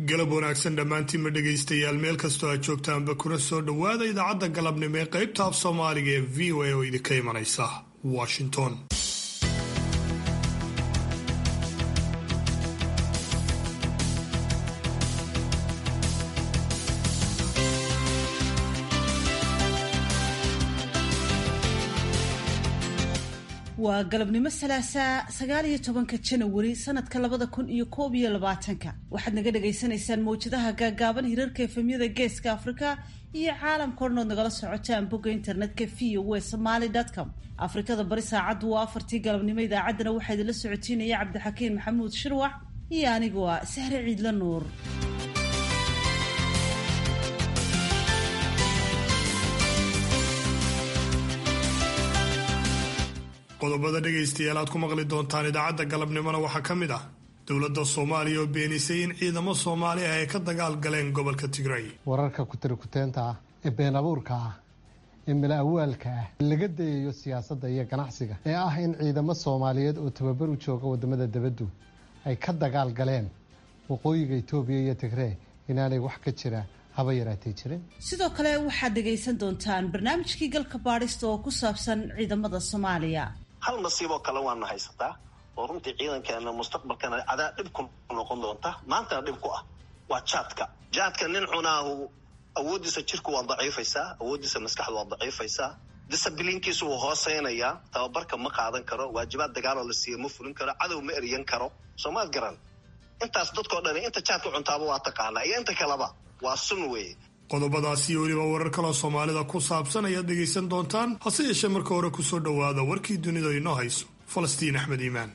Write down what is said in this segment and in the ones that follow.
galab wanaagsan dhammaantiinma dhegaystayaal meel kastoo aad joogtaanba kuna soo dhowaada idaacadda galabnimo ee qaybta af soomaaliga ee v o a oo idinka imanaysa washington waa galabnimo salaasaa sagaal iyo tobanka janawari sanadka labada kun iyo koob iyo labaatanka waxaad naga dhagaysanaysaan mawjadaha gaagaaban hirarka efemyada geeska afrika iyo caalamka odhanood nagala socotaan bogga internetka v o e somaly com afrikada bari saacaddu waa afartii galabnimo idaacaddana waxaa idinla socotiinaya cabdixakiin maxamuud shirwax iyo anigu ah sahre ciidla nuur qodobada dhegaystayaal aad ku maqli doontaan idaacadda galabnimona waxaa ka mid ah dowladda soomaaliya oo beenisay in ciidamo soomaali ah ay ka dagaal galeen gobolka tigray wararka kutirikuteenta ah ee been abuurka ah ee mala awaalka ah laga dayayo siyaasadda iyo ganacsiga ee ah in ciidamo soomaaliyeed oo tababar u jooga wadamada debaddu ay ka dagaal galeen waqooyiga itoobiya iyo tigree inaanay wax ka jira haba yaraatay jirin sidoo kale waxaad dhegaysan doontaan barnaamijkii galka baadhista oo ku saabsan ciidamada soomaaliya hal nasiiboo kale waana haysataa oo runtii ciidankeena mustaqbalkana adaa dhib ku noqon doonta maantana dhib ku ah waa jaadka jaadka nin cunaahu awooddiisa jirku waa daciifaysaa awooddiisa maskaxdu waa daciifaysaa disabiliinkiisu wuu hooseynayaa tababarka ma qaadan karo waajibaad dagaaloo la siiya ma fulin karo cadow ma eryan karo soomaad garan intaas dadkao dhan inta jaadka cuntaaba waa taqaanaa iyo inta kaleba waa sun weeye qodobadaasi iyo weliba warar kaloo soomaalida ku saabsan ayaad dhegaysan doontaan hase yeeshee marka hore kusoo dhowaada warkii dunida inoo hayso falastiin axmed iimaan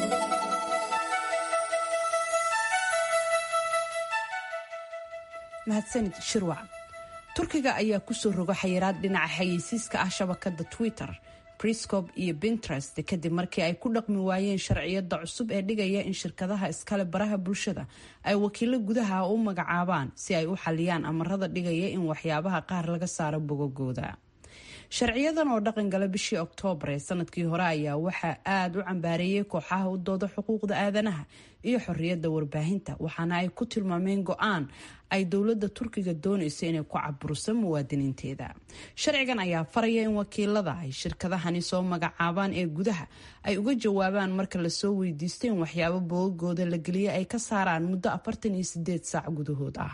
mahadsanid shirwac turkiga ayaa kusoo roga xayiraad dhinaca xayeysiiska ah shabakada twitter briscob iyo pinterest kadib markii ay ku dhaqmi waayeen sharciyada cusub ee dhigaya in shirkadaha iskale baraha bulshada ay wakiilo gudaha u magacaabaan si ay u xaliyaan amarada dhigaya in waxyaabaha qaar laga saaro bogogooda sharciyadan oo dhaqan gala bishii oktoobar ee sanadkii hore ayaa waxaa aada u cambaareeyay kooxaha u dooda xuquuqda aadanaha iyo xoriyadda warbaahinta waxaana ay ku tilmaameen go-aan ay dowladda turkiga doonayso inay ku caburiso muwaadiniinteeda sharcigan ayaa faraya in wakiilada ay shirkadahani soo magacaabaan ee gudaha ay uga jawaabaan marka lasoo weydiisto in waxyaabo bogagooda la geliya ay ka saaraan muddo afartan iyo sideed saac gudahood ah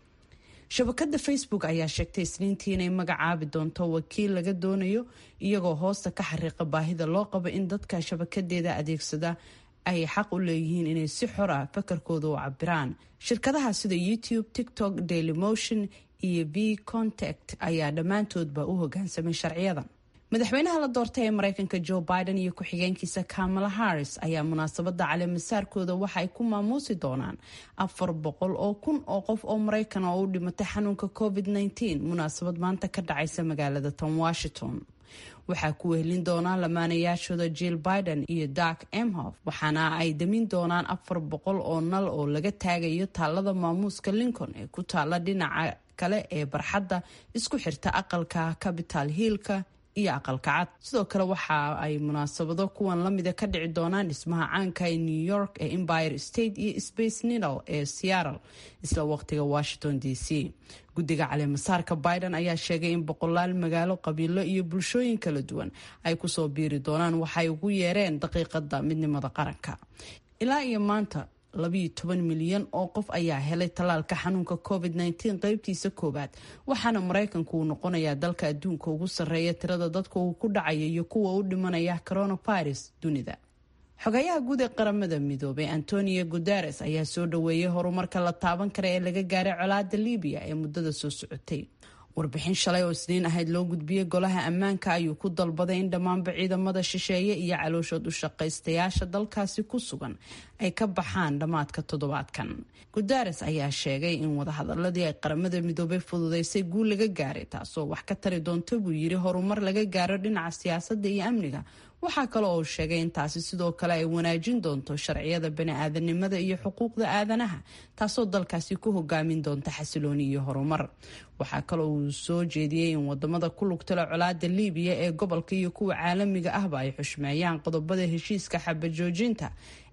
shabakada facebook ayaa sheegtay isniintii inay magacaabi doonto wakiil laga doonayo iyagoo hoosta ka xariiqa baahida loo qabo in dadka shabakadeeda adeegsada ay xaq u leeyihiin inay si xor ah fakarkooda u cabiraan shirkadaha sida youtube tiktok daily motion iyo b contact ayaa dhammaantoodba u hogaansamay sharciyadan madaxweynaha la doortay ee mareykanka joe biden iyo ku-xigeenkiisa kamala harris ayaa munaasabada caleemasaarkooda waxa ay ku maamuusi doonaan afar boqol oo kun oo qof oo mareykan oo u dhimatay xanuunka covid -19 munaasabad maanta ka dhacaysa magaalada tan washington waxaa ku wehelin doonaa lamaanayaashooda jill biden iyo dark emhof waxaana ay damin doonaan afar boqol oo nal oo laga taagayo taalada maamuuska lincoln ee ku taala dhinaca kale ee barxadda isku xirta aqalka capital hillka iyo aqalka cad sidoo kale waxa ay munaasabado kuwan lamida ka dhici doonaan dhismaha caanka ee new york ee empire state iyo space needle ee seattle isla waqtiga washington d c guddiga caleemasaarka biden ayaa sheegay in boqolaal magaalo qabiilo iyo bulshooyin kala duwan ay kusoo biiri doonaan waxay ugu yeereen daqiiqada midnimada qaranka ilaa iyo maanta labiyo toban milyan oo qof ayaa helay tallaalka xanuunka covid -19 qeybtiisa koowaad waxaana maraykanku uu noqonayaa dalka adduunka ugu sarreeya tirada dadka uu ku dhacaya iyo kuwa u dhimanaya coronavirus dunida xogayaha guud ee qaramada midoobay antonio guteres ayaa soo dhaweeyay horumarka la taaban kara ee laga gaaray colaada libiya ee muddada soo socotay warbixin shalay oo isniin ahayd loo gudbiyey golaha ammaanka ayuu ku dalbaday in dhammaanba ciidamada shisheeye iyo calooshood u shaqaystayaasha dalkaasi ku sugan ay ka baxaan dhammaadka toddobaadkan guteres ayaa sheegay in wadahadaladii ay qaramada midoobay fududeysay guul laga gaaray taasoo wax ka tari doonta buu yiri horumar laga gaaro dhinaca siyaasadda iyo amniga waxaa kale oo sheegay in taasi sidoo kale ay wanaajin doonto sharciyada bani-aadanimada iyo xuquuqda aadanaha taasoo dalkaasi ku hogaamin doonta xasilooni iyo horumar waxaa kaloo uu soo jeediyey in wadamada ku lugtala colaada liibiya ee gobolka iyo kuwa caalamiga ahba ay xushmeeyaan qodobada heshiiska xabajoojinta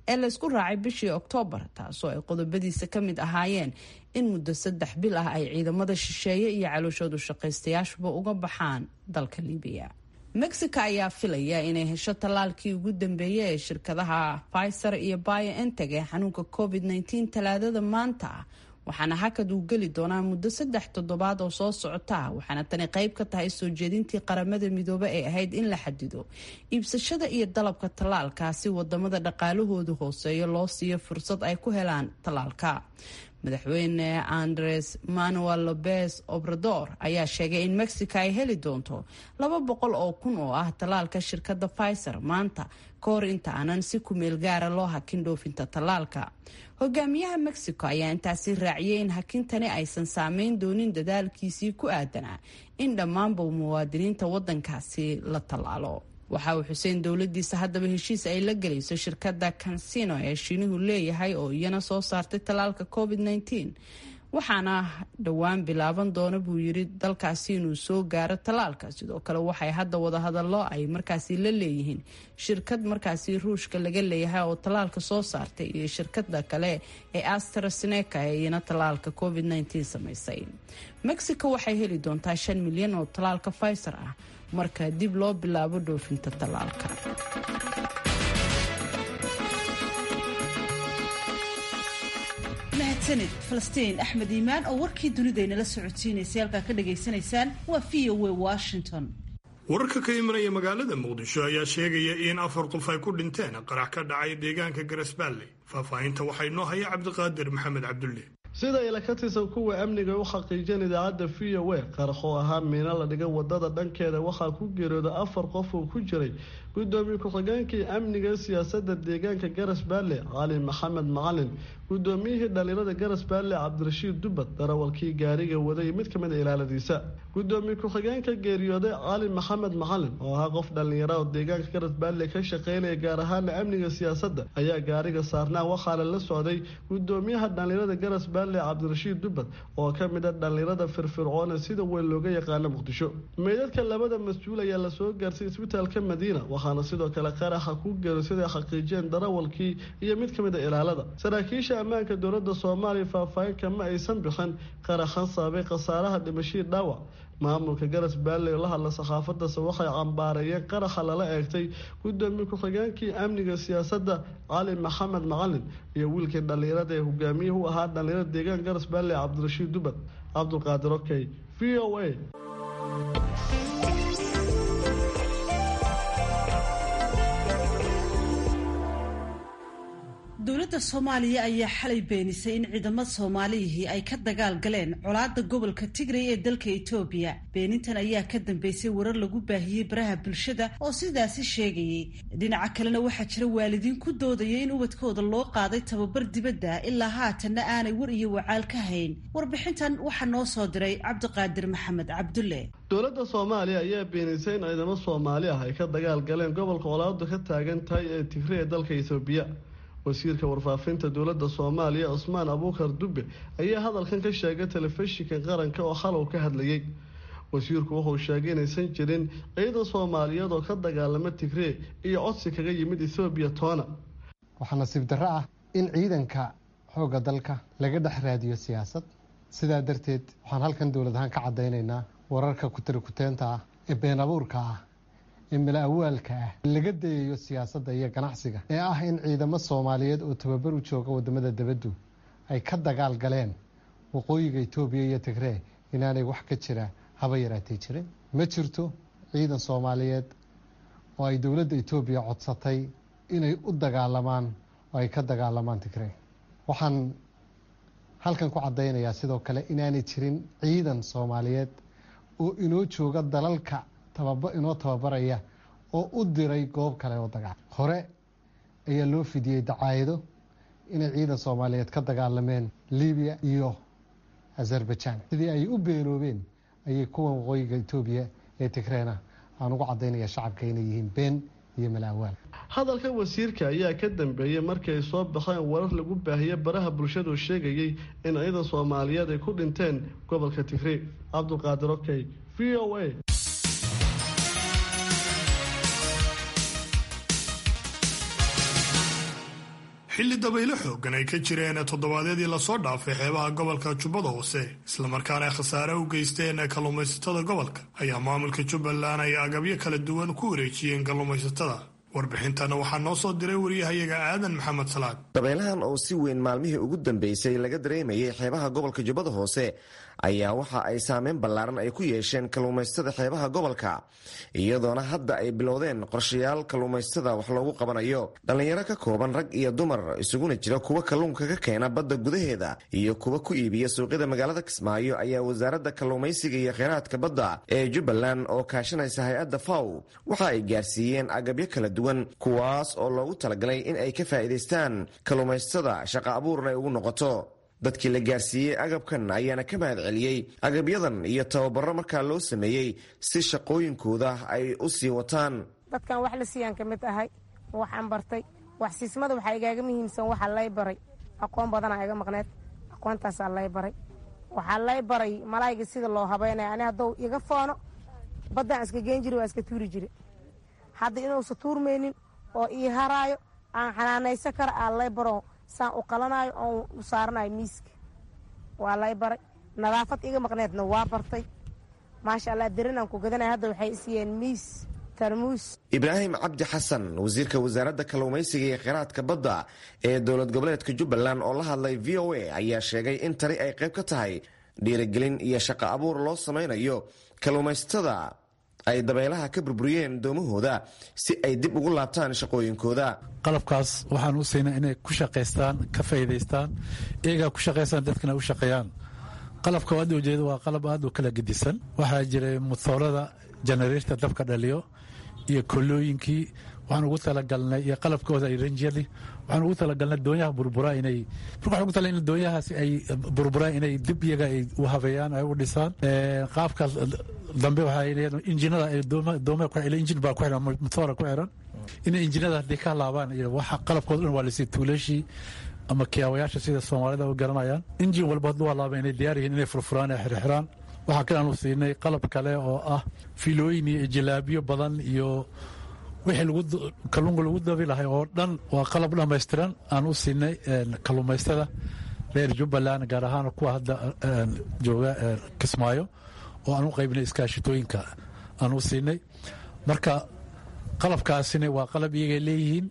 ee laysku raacay bishii oktoobar taasoo ay qodobadiisa ka mid ahaayeen in muddo saddex bil ah ay ciidamada shisheeye iyo calooshoodu shaqaystayaashuba uga baxaan dalka libiya mexico ayaa filaya inay hesho tallaalkii ugu dambeeyay ee shirkadaha pfizer iyo bioenteg ee xanuunka covid -19 talaadada maanta waxaana hakad uu geli doonaa muddo saddex toddobaad oo soo socota waxaana tani qayb ka tahay soo jeedintii qaramada midoobe ee ahayd in la xadido iibsashada iyo dalabka tallaalkaasi wadamada dhaqaalahoodu hooseeyo loo siiyo fursad ay ku helaan tallaalka madaxweyne andres manuel lopez obrador ayaa sheegay in mexico ay heli doonto laba boqol oo kun oo ah tallaalka shirkadda pfizer maanta ka hor inta aanan si kumeel gaara loo hakin dhoofinta tallaalka hogaamiyaha mexico ayaa intaasi raaciyay in hakintani aysan saameyn doonin dadaalkiisii ku aadanaa in dhammaanba muwaadiniinta wadankaasi la tallaalo waxa uu xuseen dowladiisa haddaba heshiis ay la gelayso shirkadda kansino ee shiinuhu leeyahay oo iyana soo saartay tallaalka covid -19 waxaana dhowaan bilaaban doona buu yiri dalkaasi inuu soo gaaro tallaalka sidoo kale waxay hadda wadahadallo ay markaasi la leeyihiin shirkad markaasi ruushka laga leeyahay oo tallaalka soo saartay iyo shirkada kale ee astraseneca ee iyana tallaalka covid -19 samaysay mexico waxay heli doontaa shan milyan oo tallaalka pfizer ah marka dib loo bilaabo dhoofinta tallaalka mahadsanid falastiin axmed iimaan oo warkii dunidaynala socodsiinaysay halkaa ka dhagaysanaysaan waa v o a washington wararka ka imanaya magaalada muqdisho ayaa sheegaya in afar qof ay ku dhinteen qarax ka dhacay deegaanka garasbaalley faahfaahinta waxaa inoo haya cabdiqaadir maxamed cabdulle sida ila ka tirsan kuwa amniga u xaqiijin idaacadda v o a qarax oo ahaa miino la dhigay wadada dhankeeda waxaa ku geerooda afar qof oo ku jiray gudoomiye ku-xigeenkii amniga siyaasadda deegaanka garas baalle cali maxamed macalin gudoomiyihii dhalinyarada garas baalle cabdirashiid dubad darawalkii gaariga waday mid ka mid a ilaaladiisa gudoomiye ku-xigeenka geeriyooday cali maxamed macalin oo ahaa qof dhalinyara oo deegaanka garas baalle ka shaqeynaya gaar ahaana amniga siyaasadda ayaa gaariga saarnaa waxaana la socday gudoomiyaha dhalinyarada garas baalle cabdirashiid dubad oo ka mid a dhalinyarada firfircoone sida weyn looga yaqaano muqdisho meydadka labada mas-uul ayaa lasoo gaarsay isbitaalka madiina waxaana sidoo kale qaraxa ku geero siday xaqiijiyeen darawalkii iyo mid ka mid a ilaalada saraakiisha ammaanka dowladda soomaaliya faahfaahin kama aysan bixin qaraxan sababay khasaaraha dhimashii dhaawac maamulka garas baalley oo la hadla saxaafadase waxay cambaareeyeen qaraxa lala eegtay gudoomiye ku-xigeenkii amniga siyaasadda cali maxamed macalin iyo wiilkii dhallinyarada ee hogaamiyihii u ahaa dhallinyarada deegaan garas baalley cabdirashiid dubad cabdulqaadir okey v o a dowladda soomaaliya ayaa xalay beenisay in ciidamada soomaaliyihii ay ka dagaal galeen colaada gobolka tigray ee dalka etoobiya beenintan ayaa ka dambeysay warar lagu baahiyey baraha bulshada oo sidaasi sheegayay dhinaca kalena waxaa jira waalidiin ku doodaya in ubadkooda loo qaaday tababar dibadda ilaa haatanna aanay war iyo wacaal ka hayn warbixintan waxaa noo soo diray cabdiqaadir maxamed cabdulle dowladda soomaaliya ayaa beenisay in ciidamo soomaali ah ay ka dagaal galeen gobolka colaadu ka taagan tahay ee tigray ee dalka etoobiya wasiirka warfaafinta dowladda soomaaliya cusmaan abuukar dube ayaa hadalkan ka sheegay telefishinka qaranka oo xalow ka hadlayay wasiirku wuxuu sheegay inaysan jirin ciidan soomaaliyeed oo ka dagaalama tigree iyo codsi kaga yimid ethoobiya toona waxaa nasiib darro ah in ciidanka xoogga dalka laga dhex raadiyo siyaasad sidaa darteed waxaan halkan dowlad ahaan ka caddaynaynaa wararka kutirikuteenta ah ee been abuurka ah ee mala awaalka ah laga dayayo siyaasadda iyo ganacsiga ee ah in ciidamo soomaaliyeed oo tababar u jooga wadamada debaddu ay ka dagaal galeen waqooyiga etoobiya iyo tigree inaanay wax ka jira haba yaraatay jirin ma jirto ciidan soomaaliyeed oo ay dowladda etoobiya codsatay inay u dagaalamaan oo ay ka dagaalamaan tigree waxaan halkan ku caddaynayaa sidoo kale inaanay jirin ciidan soomaaliyeed oo inoo jooga dalalka inoo tababaraya oo u diray goob kale oo dagaal hore ayaa loo fidiyey dacaayado inay ciidan soomaaliyeed ka dagaalameen libiya iyo azerbaijan sidii ay u beenoobeen ayay kuwan waqooyiga etoobiya ee tigreena aan ugu caddaynaya shacabka inay yihiin been iyo malaawaal hadalka wasiirka ayaa ka dambeeyey markii ay soo baxeen warar lagu baahiyey baraha bulshadu sheegayey in ciidan soomaaliyeed ay ku dhinteen gobolka tigree cabdulqaadir okey v o a xilli dabaylo xoogan ay ka jireen toddobaadyadii lasoo dhaafay xeebaha gobolka jubbada hoose islamarkaana ay khasaare u geysteen kalluumaysatada gobolka ayaa maamulka jubbaland ay agabyo kala duwan ku wareejiyeen kalluumaysatada warbixintana waxaa noo soo diray wariyahayaga aadan maxamed salaad dabaylahan oo si weyn maalmihii ugu dambeysay laga dareemayay xeebaha gobolka jubbada hoose ayaa waxa ay saameyn ballaaran ay ku yeesheen kalluumaysatada xeebaha gobolka iyadoona hadda ay bilowdeen qorshayaal kalluumaysatada wax loogu qabanayo dhallinyaro ka kooban rag iyo dumar isuguna jira kuwa kalluunka ka keena badda gudaheeda iyo kuwa ku iibiya suuqyada magaalada kismaayo ayaa wasaaradda kalluumaysiga iyo kheyraadka badda ee jubbaland oo kaashanaysa hay-adda faw waxa ay gaarsiiyeen agabyo kala duwan kuwaas oo loogu talagalay in ay ka faa'iidaystaan kalluumaysatada shaqa abuurna ay ugu noqoto dadkii la gaarsiiyey agabkan ayaana ka mahad celiyey agabyadan iyo tababaro markaa loo sameeyey si shaqooyinkooda ay u sii wataan dadkan wax la siiyaan ka mid ahay waxaan bartay waxsiismada waxaa igaaga muhiimsan waxaa lay baray aqoon badanaa iga maqneed aqoontaasaa lay baray waxaa lay baray malaayga sida loo habeynaya ani haddou iga foono baddaan iska geen jiri waa iska tuuri jiri hadda inuusa tuurmaynin oo ii haraayo aan xanaanaysan kara aa lay baro saan u qalanayo oon u saaranayo miiska waa lay baray nadaafad iga maqneedna waa bartay maasha allah darinaan ku gadanaya hadda waxay isiiyeen miis tarmuus ibraahim cabdi xasan wasiirka wasaaradda kalluumaysiga iyo kheyraadka badda ee dowlad goboleedka jubbaland oo la hadlay v o a ayaa sheegay in tani ay qayb ka tahay dhiirigelin iyo shaqo abuur loo samaynayo kalluumaysatada ay dabeelaha ka burburiyeen doomahooda si ay dib ugu laabtaan shaqooyinkooda qalabkaas waxaan u siinaa inay ku shaqaystaan ka faa'iidaystaan iyagaa ku shaqaystaan dadkana u shaqeeyaan qalabka aad ujeeda waa qalab aad u kala gedisan waxaa jiray mutoorada janareerta dabka dhaliyo iyo kolooyinkii waxaan ugu talagalnay iyo qalabkooda ay ranjyadii waxaan ugu talagalnay doonyaha burburaa inay marka waxaan ugu talagalnay doonyahaasi ay burburaa inay dib iyaga ay u habeeyaan ay u dhisaan qaabka dambe waxaa leedahay injinada ay dooma ku xiran injin baa ku xiran motoora ku xiran inay injinada haddii ka laabaan iyo waxa qalabkooda dhan waa lisii tuulashii ama kiyaawayaasha sida soomaalida u garanayaan injin walba hadduu halaaba inay diyaar yihiin inay furfuraan ee xirxiraan waxaa kale aanu siinay qalab kale oo ah filooyin iyo jilaabiyo badan iyo wixii kalluunka lagu dabi lahay oo dhan waa qalab dhammaystiran aan u siinay kalluumaystada reer jubbaland gaar ahaan kuwa hadda jooga kismaayo oo aan u qaybinay iskaashitooyinka aan u siinay marka qalabkaasina waa qalab iyagay leeyihiin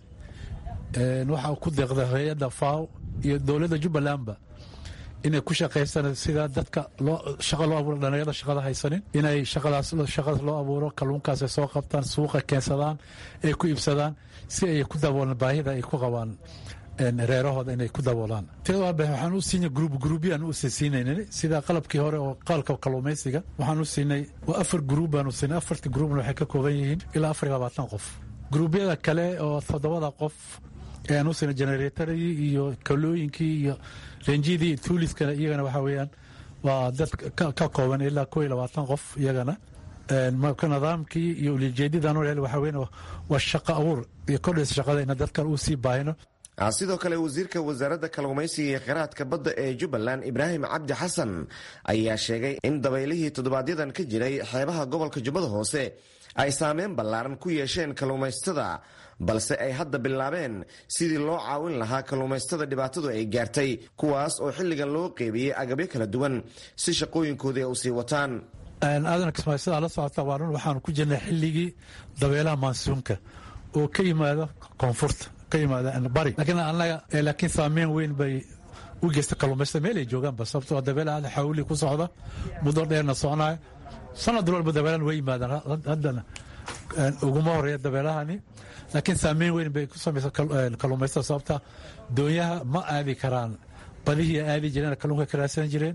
waxaa ku deeqda hay-adda faw iyo dowladda jubbalandba inay ku shaqaystaan sida dadka shaqa loo abuuro dhalinyarada shaqada haysanin inay shaqadaas shaqadaas loo abuuro kalluunkaas ay soo qabtaan suuqa keensadaan ay ku iibsadaan si ay ku daboolaan baahida ay ku qabaan reerahooda inay ku daboolaan waxaan u siinay gruub gruubyaan u siinaynin sida qalabkii hore oo qalabka kalluumaysiga waxaan u siinay waa afar gruub baan u siinay afartii gruubna waxay ka kooban yihiin ilaa afar iyo labaatan qof gruubyada kale oo toddobada qof ayaan u siinay generatoradii iyo kalooyinkii iyo renjidii tuuliskana iyagana waxaa weeyaan waa dad ka kooban ilaa koo iyo labaatan qof iyagana marka nidaamkii iyo ulijeedidan waxaa weyan waa shaqo abuur iyo kordhaysa shaqada ina dadkan uu sii baahino sidoo kale wasiirka wasaaradda kalluumaysiga iyo kheyraadka badda ee jubbaland ibraahim cabdi xasan ayaa sheegay in dabaylihii toddobaadyaddan ka jiray xeebaha gobolka jubbada hoose ay saameyn ballaaran ku yeesheen kalluumaysatada balse ay hadda bilaabeen sidii loo caawin lahaa kalluumaysatada dhibaatadu ay gaartay kuwaas oo xilligan loo qeybiyey agabyo kala duwan si shaqooyinkoodii ay u sii wataan aadan kismaayo sidaa la socota waa run waxaanu ku jirnay xilligii dabeelaha maansuunka oo ka yimaada koonfurta ka yimaada bari laakiin annaga laakiin saameyn weyn bay u geysta kalluumaystada meel ay joogaanba sababtoo dabeela aad xawli ku socda muddo dheerna soconaya sanad walba dabeelan way yimaadaan haddana uguma horeeya dabeelahani laakiin saameyn weyn bay ku samaysa kalluumaystada sababta doonyaha ma aadi karaan badihii aadi jireen kalluunka ka raadsan jireen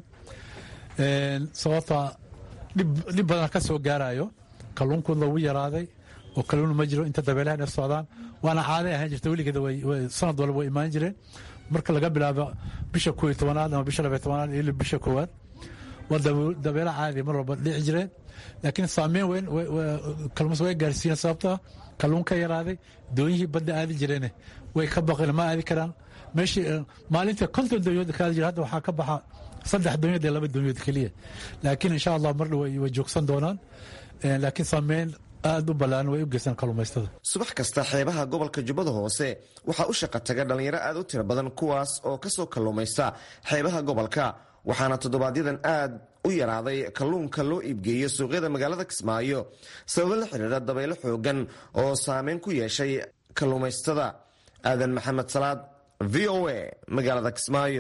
sababta dhib badan ka soo gaarayo kalluunkood lagu yaraaday oo kalluun ma jiro inta dabeelahan ay socdaan waana caaday ahaan jirta weligeeda sanad walba way imaan jireen marka laga bilaabo bisha koo iyo tobanaad ama bisha labaiy tobanaad ilaa bisha koowaad waa dabeelo caadi mar walba dhici jireen laakiin saameyn weyn kalluumas way gaarsiiyeen sababta kalluun ka yaraaday doonyihii badda aadi jireene way ka baqeen ma aadi karaan meeshii maalintii konton doonyood ka aadi jira hadda waxaa ka baxa saddex doonyood iyo laba doonyood keliya laakiin insha allah mar dhow way joogsan doonaan laakiin saameyn aada u ballaan way u geystaan kalluumaystada subax kasta xeebaha gobolka jubbada hoose waxaa u shaqa taga dhallinyaro aad u tiro badan kuwaas oo kasoo kalluumaysta xeebaha gobolka waxaana toddobaadyadan aad u yaraaday kalluunka loo iibgeeyo suuqyada magaalada kismaayo sababo la xidhiira dabaylo xoogan oo saameyn ku yeeshay kalluumaystada aadan maxamed salaad v o a magaalada kismaayo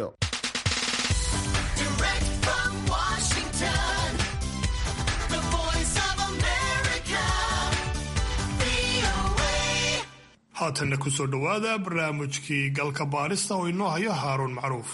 haatanna ku soo dhowaada barnaamijkii galka baarista oo inoo hayo haaruun macruuf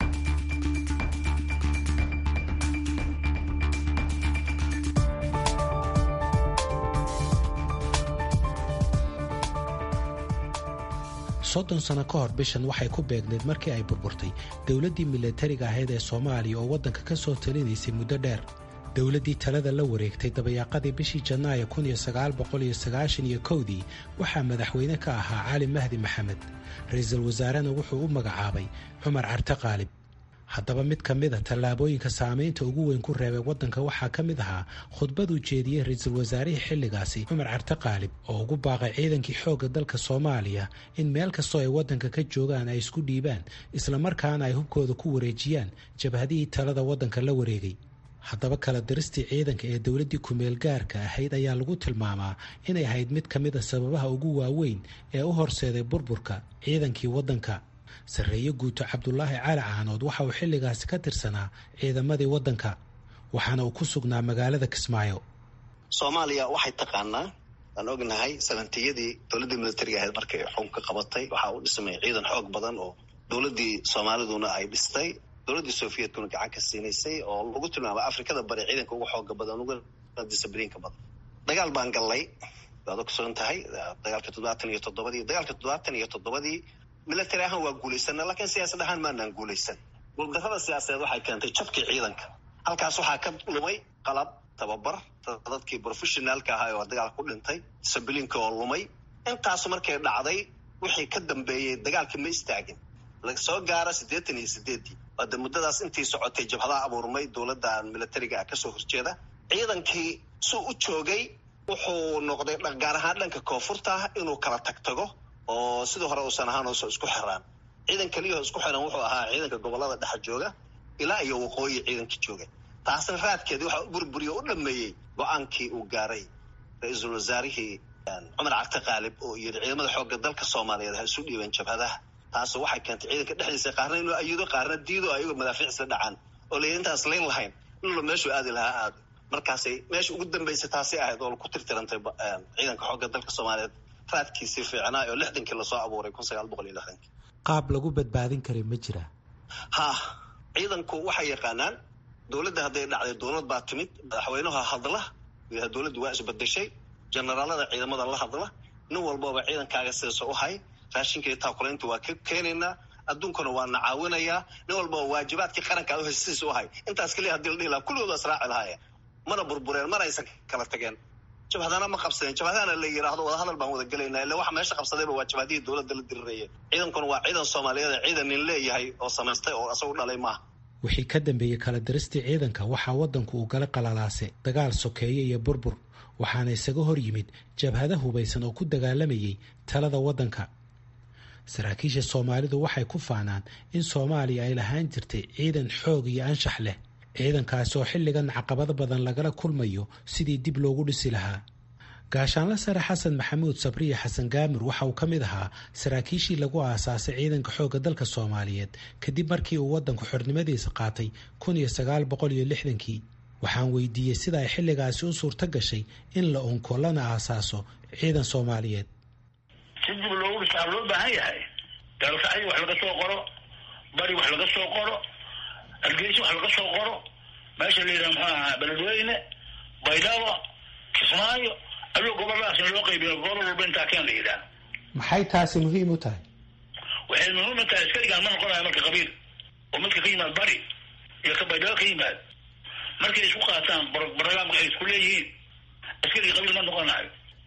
soddon sano ka hor bishan waxay ku beegneed markii ay burburtay dowladdii milatariga ahayd ee soomaaliya oo waddanka ka soo talinaysay muddo dheer dowladdii talada la wareegtay dabayaaqadii bishii janaayo iyo kowdii waxaa madaxweyne ka ahaa cali mahdi maxamed ra-iisul wasaarena wuxuu u magacaabay cumar carte qaalib haddaba mid ka mid a tallaabooyinka saamaynta ugu weyn ku reebay waddanka waxaa ka mid ahaa khudbaduu jeediyey ra-iisul wasaarihii xilligaasi cumar carte qaalib oo ugu baaqay ciidankii xoogga dalka soomaaliya in meel kastoo ay waddanka ka joogaan ay isku dhiibaan islamarkaana ay hubkooda ku wareejiyaan jabhadihii talada waddanka la wareegay haddaba kala diristii ciidanka ee dowladdii kumeel gaarka ahayd ayaa lagu tilmaamaa inay ahayd mid ka mid a sababaha ugu waaweyn ee u horseeday burburka ciidankii waddanka sarreeye guuto cabdulaahi cali caanood waxa uu xilligaasi ka tirsanaa ciidamadii waddanka waxaana uu ku sugnaa magaalada kismaayo soomaaliya waxay taqaanaa aan ognahay sabantiyadii dowladdii militariga ahayd markay xukunka qabatay waxaa u dhismay ciidan xoog badan oo dowladdii soomaaliduna ay dhistay dowladdii sofiyetkuna gacan ka siinaysay oo lagu tilmaamay afrikada bari ciidanka ugu xooga badan uguna discibliinka badan dagaal baan gallay waad ogsoon tahay dagaalka toddobaatan iyo toddobadii dagaalka toddobaatan iyo toddobadii military ahaan waa guulaysana laakiin siyaasad ahaan maanaan guulaysan guuldarrada siyaasadeed waxay keentay jabkii ciidanka halkaas waxaa ka lumay qalab tababar dadkii professionaalka ahaa oo dagaalka ku dhintay discibliinka oo lumay intaasu markay dhacday wixii ka dambeeyey dagaalkii ma istaagin lasoo gaara siddeetan iyo sideeddii waade muddadaas intii socotay jabhadaha abuurmay dowladdan militariga ah kasoo horjeeda ciidankii suu u joogay wuxuu noqday gaar ahaan dhanka koonfurta inuu kala tagtago oo sidii hore uusan ahaan uusan isku xiraan ciidan keliyaho isku xiran wuxuu ahaa ciidanka gobolada dhexa jooga ilaa iyo waqooyi ciidanka jooga taasna raadkeedii waxaa burburiyo u dhameeyey go-aankii uu gaaray ra-iisul wasaarihii cumar carte qaalib oo yidhi ciidamada xoogga dalka soomaaliyeed ha isu dhiibeen jabhadaha taas waxay keentay ciidanka dhexdiisa qaarna inuu ayido qaarna diido ayagoo madaafiic isla dhacaan oo la intaas layn lahayn inla meeshuu aadi lahaa aado markaasay meesha ugu dambaysa taasay ahayd oo ku tirtirantay ciidanka xoogga dalka soomaaliyeed raadkiisii fiicnaa oo lixdankii lasoo abuuray kun sagaal boqol iyo lixdankii qaab lagu badbaadin kara ma jira ha ciidanku waxay yaqaanaan dowladda hadday dhacday dowlad baa timid madaxweynaha hadla dowladdu waa isbedeshay generaalada ciidamada la hadla nin walbaba ciidankaaga sidaas u hay raashinka iyo taakulaynta waa ka keenaynaa adduunkuna waa na caawinayaa nin walbaba waajibaadkii qaranka u hesidiisa u hay intaas keliya hadii la dhihi lahaa kulligooda israaci lahaaya mana burbureen mana aysan kala tageen jabhadana ma qabsadeen jabhadana la yidhaahdo wadahadal baan wada gelaynaa illa waxa meesha qabsadayba waa jabhadihii dowladda la dirirayay ciidankuna waa ciidan soomaaliyeed ciidan nin leeyahay oo samaystay oo isagu dhalay maaha wixii ka dambeeyey kala diristii ciidanka waxaa waddanku uu gala qalalaase dagaal sokeeye iyo burbur waxaana isaga hor yimid jabhada hubaysan oo ku dagaalamayay talada waddanka saraakiisha soomaalidu waxay ku faanaan in soomaaliya ay lahaan jirtay ciidan xoog iyo anshax leh ciidankaasi oo xilligan caqabado badan lagala kulmayo sidii dib loogu dhisi lahaa gaashaanla sare xasan maxamuud sabriya xasan gaamir waxa uu ka mid ahaa saraakiishii lagu aasaasay ciidanka xoogga dalka soomaaliyeed kadib markii uu waddanku xornimadiisa qaatay kun iyo sagaal boqol iyo lixdankii waxaan weydiiyey sida ay xilligaasi u suurto gashay in la unko lana aasaaso ciidan soomaaliyeed si dib loogu dhisaa loo baahan yahay daalkacyo wax laga soo qoro bari wax laga soo qoro hargeysa wax laga soo qoro meesha la yidhaha muxuu ahaa beledweyne baydhabo kismaayo aduu goboladaas in loo qaybiyo gobol walba intaa keen la yidhaha maxay taasi muhiim u tahay waxay muhiim u tahay askarigaan ma noqonayo marka qabiil oo midka ka yimaad bari iyo ka baydhabo ka yimaad markay isku qaataan barnaamka ay isku leeyihiin askarigii qabiil ma noqonayo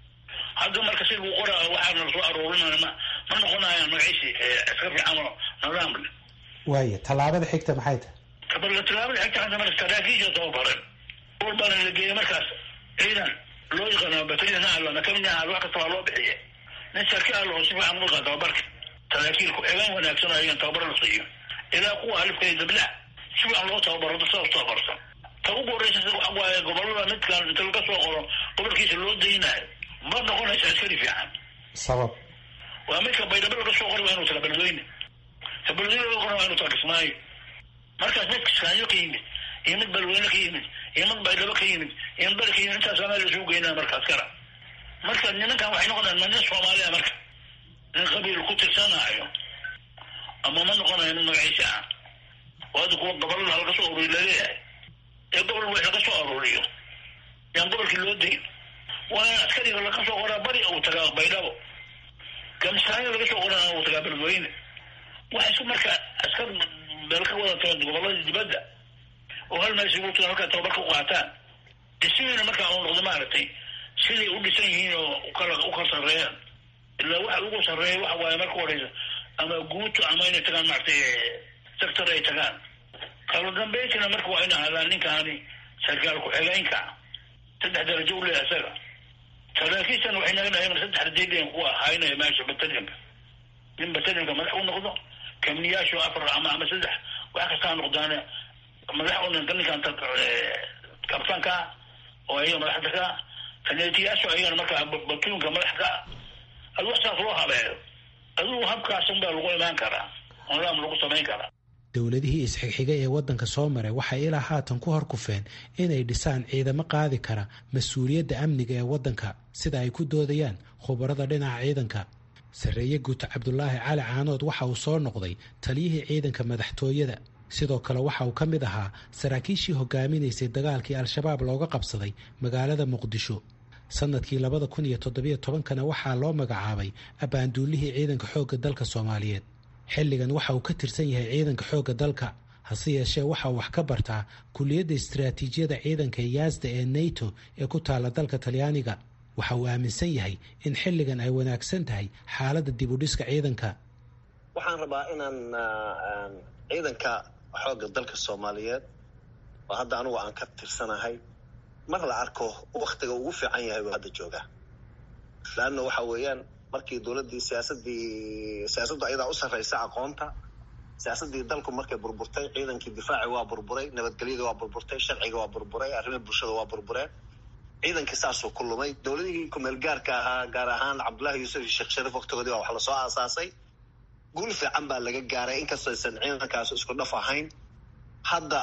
hadda marka si lagu qora waxaana lasoo aruurinaya ma ma noqonayaan magaciisi askar fiican oo nidaam leh waaya tallaabada xigta maxay tahay tallaabada xigta hadda marka saraakiisha tababaran walbaana la geeyay markaas ciidan loo yaqaano bataliyan alana kamid aha wax kasta waa loo bixiye nin sarkaal oo si fiican uga tababarka saraakiilku eegaan wanaagsan oo ayagan tababar la siiyo ilaa kuwa alifka iyo dablaha si fiican loo tababaro dad saas tababarsan ta ugu horeysa waxa waaye gobolada midkan inta laga soo qoro gobolkiisa loo daynayo ma noqonaysa askari fiican sabab waa midka baydhabo laga soo qori waa inuu taga beledweyne ta beledweyne laga qori waa inuu taga kismaayo markaas mid kiskaayo ka yimid iyo mid beledweyne ka yimid iyo mid baydhabo ka yimid iyo mid bari ka yimid intaas meel isugu geynaa markaas kala marka nimankan waxay noqonayaan ma nin soomaaliya marka nin qabiil ku tirsanaayo ama ma noqonayo nin magaciisa ah oo hadda kuwa gobolada laga soo ururiy laleeyahay ee gobol wax laga soo aruuriyo yaan gobolkii loo dayn waa in askariga laga soo qoraa bari uu tagaa baydhabo gamsaayo laga soo qorana uu tagaa beledweyne waxa isku marka askar meel ka wada tagan gobolada dibadda oo hal meel isugu tagan halkaa tababar ka qaataan dhismihiina markaa uu noqdo maaragtay siday u dhisan yihiin oo ukala u kala sarreeyaan ilaa waxa ugu sarreeya waxa waaye marka horeysa ama guuto ama inay tagaan maaragtay sector ay tagaan kala dambeyntina marka waa in ahaadaan ninkaani sarkaal ku-xigeenka saddex darajo u leeyahay isaga saraakiishan waxay naga dhahayn saddex rajaydeen kuwa haynaya meesha batalyanka nin batalyanka madax u noqdo kamniyaashu afar ama ama saddex wax kastaa noqdaane madax u ninka ninkan kabtanka oo ayaga madaxda ka kaneetiyaashu ayagana markaa batuunka madax ka adu wax saas loo habeeyo adigu habkaasun baa lagu imaan karaa nidaam lagu samayn karaa dowladihii isxigxigay ee waddanka soo maray waxay ilaa haatan ku horkufeen inay dhisaan ciidamo qaadi kara mas-uuliyadda amniga ee waddanka sida ay ku doodayaan khubarada dhinaca ciidanka sarreeye guuto cabdulaahi cali caanood waxa uu soo noqday taliyihii ciidanka madaxtooyada sidoo kale waxa uu ka mid ahaa saraakiishii hogaaminaysay dagaalkii al-shabaab looga qabsaday magaalada muqdisho sanadkii labada kun iyo toddobiyo tobankana waxaa loo magacaabay abbaanduulihii ciidanka xoogga dalka soomaaliyeed xilligan waxa uu ka tirsan yahay ciidanka xoogga dalka hase yeeshee waxa uu wax ka bartaa kuliyadda istaraatiijiyada ciidanka yaasda ee nato ee ku taalla dalka talyaaniga waxa uu aaminsan yahay in xilligan ay wanaagsan tahay xaaladda dibudhiska ciidanka waxaan rabaa inaan ciidanka xoogga dalka soomaaliyeed oo hadda anugu aan ka tirsanahay mar la arko waktiga ugu fiican yahay uu hadda joogaa laanna waxa weeyaan markii dowladdii siyaasadii siyaasaddu ayadaa u sarraysa aqoonta siyaasaddii dalku markay burburtay ciidankii difaaci waa burburay nabadgelyada waa burburtay sharciga waa burburay arrimaha bulshada waa burbureen ciidankii saasuu ku lumay dowladihii kumeel gaarka ahaa gaar ahaan cabdullaahi yuusuf iyo sheekh shariif waktigoodii baa wax lasoo aasaasay guul fiican baa laga gaaray inkastoo aysan ciidankaas isku dhaf ahayn hadda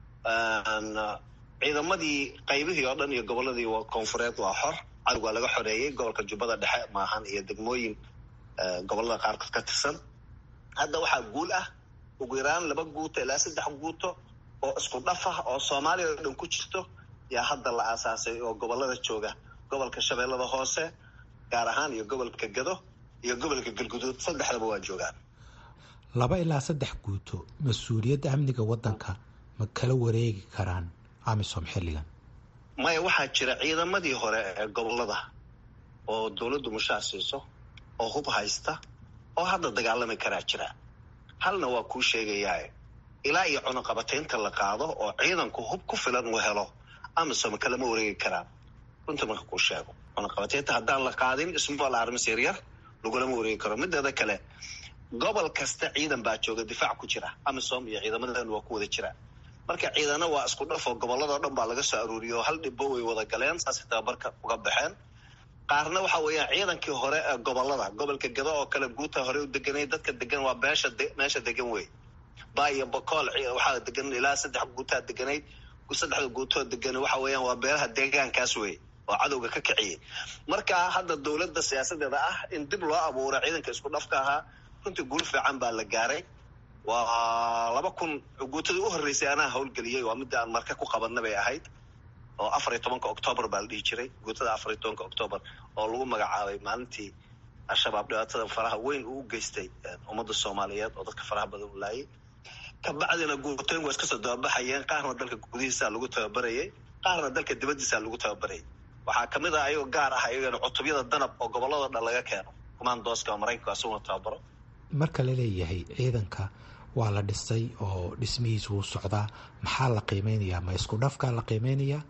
ciidamadii qaybihii oo dhan iyo gobolladii koonfureed waa xor cadowg waa laga xoreeyey gobolka jubbada dhexe maahan iyo degmooyin gobollada qaarkood ka tirsan hadda waxaa guul ah ugu yaraan laba guuto ilaa saddex guuto oo isku dhaf ah oo soomaaliya oo dhan ku jirto yaa hadda la aasaasay oo gobollada jooga gobolka shabeellada hoose gaar ahaan iyo gobolka gado iyo gobolka galguduud saddexdaba waa joogaan laba ilaa saddex guuto mas-uuliyadda amniga waddanka ma kala wareegi karaan amisom xilligan maya waxaa jira ciidamadii hore ee gobollada oo dowladdu mushaar siiso oo hub haysta oo hadda dagaalami karaa jira halna waa kuu sheegayaa ilaa iyo cunuqabataynta la qaado oo ciidanku hub ku filan uu helo amisom kalama wareegi karaan runta marka kuu sheego cunuqabataynta haddaan la qaadin small armis yaryar lagulama wareegi karo mideeda kale gobol kasta ciidan baa jooga difaac ku jira amisom iyo ciidamadan waa ku wada jira marka ciidana waa isku dhafoo gobolladao dhan baa laga soo aruuriyay oo hal dhibbo way wada galeen saasay tababarka uga baxeen qaarna waxa weeyaan ciidankii hore ee gobollada gobolka gado oo kale guuta hore u deganay dadka degan waa meesha meesha degan wey ba iyo bocool waxaa degan ilaa saddex guutaa deganayd saddexda guutoo degan waxa weeyaan waa beelaha deegaankaas wey oo cadowga ka kiciyay marka hadda dowladda siyaasadeeda ah in dib loo abuuro ciidanka isku dhafka ahaa runtii guul fiican baa la gaaray waa laba kun guutadii u horreysay anaa howlgeliyey waa midda aan marka ku qabanna bay ahayd oo afar iyo tobanka octoobar baa la dhihi jiray guutada afar iyo tobanka octoobar oo lagu magacaabay maalintii al-shabaab dhibaatada faraha weyn uu u geystay ummadda soomaaliyeed oo dadka faraha badan u laayay kabacdina guutooyin waa iska soo dababaxayeen qaarna dalka gudihiisaa lagu tababarayay qaarna dalka dibaddiisaa lagu tababarayay waxaa kamid ah ayagoo gaar ah ayagana cutubyada danab oo gobolladao dhan laga keeno kumaandooska maraykanka asuguna tababaro marka la leeyahay ciidanka waa la dhisay oo dhismihiisu wuu socdaa maxaa la qiimeynayaa ma isku dhafkaa la qiimeynayaa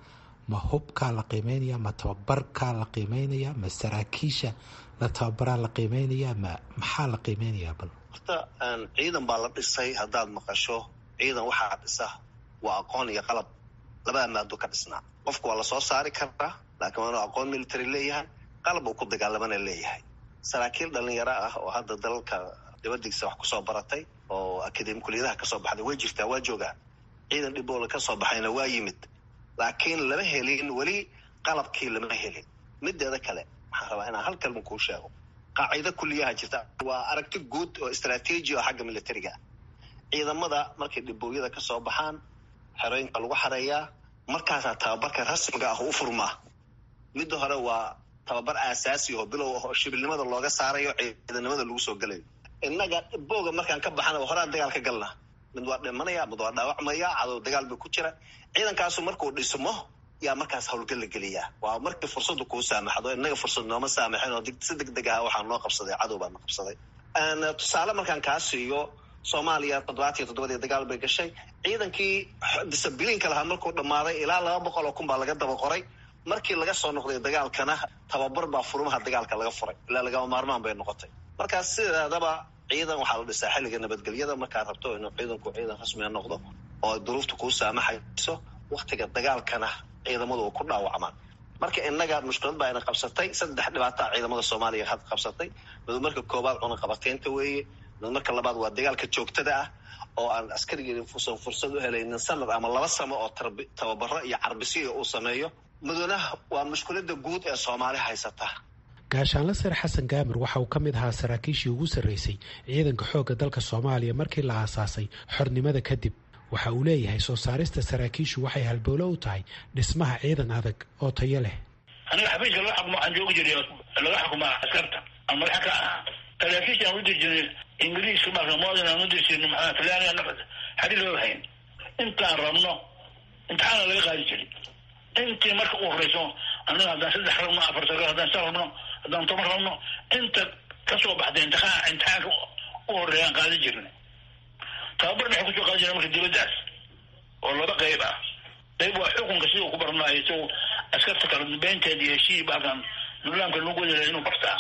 ma hubkaa la qiimeynaya ma tababarkaa la qiimeynaya ma saraakiisha la tababaraa la qiimeynaya ma maxaa la qiimeynayaa bal horta ciidan baa la dhisay haddaad maqasho ciidan waxaa dhisa waa aqoon iyo qalab labada maado ka dhisnaa qofku waa lasoo saari karaa laakiin waa inuu aqoon military leeyahay qalab uu ku dagaalamana leeyahay saraakiil dhalinyaro ah oo hadda dalalka dibadiisa wax kusoo baratay oo akademi kuliyadaha kasoo baxday way jirtaa waa joogaa ciidan dhiboola kasoo baxayna waa yimid laakiin lama helin weli qalabkii lama helin mideeda kale waxaan rabaa inaan hal kalma kuu sheego qaacido kuliyaha jirta waa aragti guud oo istraatiiji oo xagga militariga ah ciidamada markay dhibooyada kasoo baxaan xerooyinka lagu xareeyaa markaasaa tababarka rasmiga ah u furmaa midda hore waa tababar aasaasi oo bilow ah oo shibilnimada looga saarayo ciidanimada lagu soo gelayo innaga dhibooga markaan ka baxana horaan dagaal ka galna mid waa dhimanaya mid waa dhaawacmaya cadow dagaal bay ku jira ciidankaasu markuu dhismo yaa markaas howlgal la geliyaa waa markii fursadu kuu saamaxdo innaga fursad nooma saamaxin oo si deg deg ah waxaa noo qabsaday cadow baa noo qabsaday tusaale markaan kaa siiyo soomaaliya toddobaatiyo toddobadii dagaal bay gashay ciidankii disabiliinka lahaa markuu dhammaaday ilaa laba boqol oo kun baa laga daba qoray markii laga soo noqday dagaalkana tababar baa furmaha dagaalka laga furay ilaa lagama maarmaan bay noqotay markaas sideedaba ciidan waxaa la dhisaa xilliga nabadgelyada markaad rabto inuu ciidanku ciidan rasmiga noqdo oo duruufta kuu saamaxayso waktiga dagaalkana ciidamadu ku dhaawacmaan marka innaga mushkilad baa ina qabsatay saddex dhibaataa ciidamada soomaaliya had qabsatay mid marka koobaad cunaqabateynta weeye mid marka labaad waa dagaalka joogtada ah oo aan askarigii usan fursad u helaynin sanad ama laba samo oo tababaro iyo carbisiya uu sameeyo mudana waa mushkilada guud ee soomaali haysata gaashaanle sare xasan gaamir waxa uu ka mid ahaa saraakiishii ugu sarreysay ciidanka xoogga dalka soomaaliya markii la aasaasay xornimada kadib waxa uu leeyahay soo saarista saraakiishu waxay halbowlo u tahay dhismaha ciidan adag oo tayo leh aniga xafiiska laga xukumo waxaan joogi jiray laga xukumaa askarta aan madaxa ka ahaa saraakiisha aan u diri jirnay ingiriiska marka moodin aan u diri jirnay maxaa talyaaniga nafad xadhi loo hayn intaan rabno imtixaana laga qaadi jiray intii marka u horeyso anaga haddaan saddex rabno afar sagaal haddaan sa rabno haddaan toban rabno inta kasoo baxday imtixaan imtixaanka u horeeyaan qaadi jirnay tababar maxay kusoo qaadi jirna marka dibaddaas oo laba qayb ah qayb waa xukunka siduu ku barnaayo isagu askarta kala dambeynteeda iyo heshii baakan nidaamka lagu wadala inuu bartaa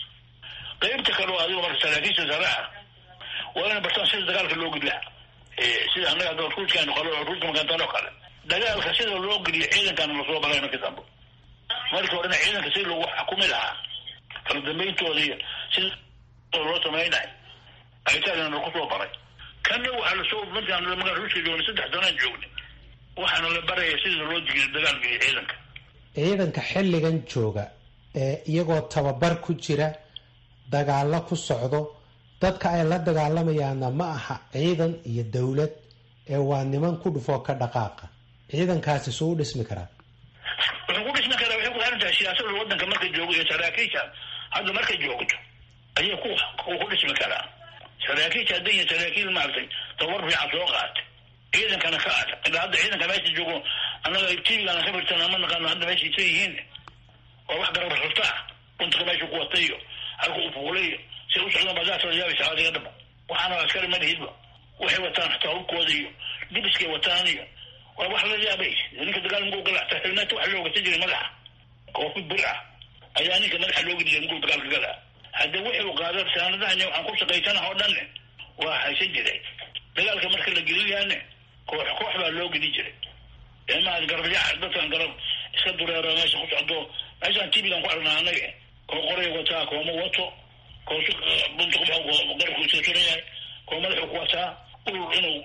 qaybta kale oo adigo marka saraakiisha sare ah waa inay bartaan sida dagaalka loo gudla sida annaga hadda ruuskaanu qalo ruuska makantaan oo kale dagaalka sida loo geliyo ciidankana lasoo balay markii dambe markii horena ciidanka sida lagu xukumi lahaa kala dambeyntooda iyo sida loo samaynayo aytaagana kusoo baray kana waxaa lasoo markaan magaa ruuska joognay saddex sanaan joognay waxaana la baraya sida loo digiyo dagaalgeliyo ciidanka ciidanka xilligan jooga ee iyagoo tababar ku jira dagaalo ku socdo dadka ay la dagaalamayaanna ma aha ciidan iyo dowlad ee waa niman ku dhufoo ka dhaqaaqa ciidankaasi suu u dhismi karaa wuxuu ku dhismi karaa waxay ku xiran tahay siyaasada waddanka marka joogo iyo saraakiisha hadda marka joogto ayay ku ku dhismi karaa saraakiisha hadda iyo saraakiil maaragtay tabar fiican soo qaatay ciidankana ka ad ilaa hadda ciidanka meesha joogo annaga tvgana ka firtan ama naqaano hadda meesha isa yihiin oo wax garab rartaa runtuka meesha ku watay iyo halka uu fuulay iyo si u socdaan baadaasoo yaabaysa adiga dhaba waxaana askari ma lihidba waxay wataan xataa hubkooda iyo dibiskay wataan iyo waa wax la yaabay ninka dagaal muguu gala xataa xilmeeta waxa loo gata jiray madaxa koofi bir ah ayaa ninka madaxa looga jiray muguu dagaalka gala hadda wuxuu qaada saanadahan waxaan ku shaqaysanaha oo dhanne waa haysan jiray dagaalka marka la gelinayaane koox koox baa loo geli jiray eemaha garabyaca dadkan garab iska dureero meesha ku socdo meeshaan tvgan ku aragnaa anaga koo qoray wataa kooma wato koosu bunta garabku iska suran yahay koo madaxuu ku wataa urur inuu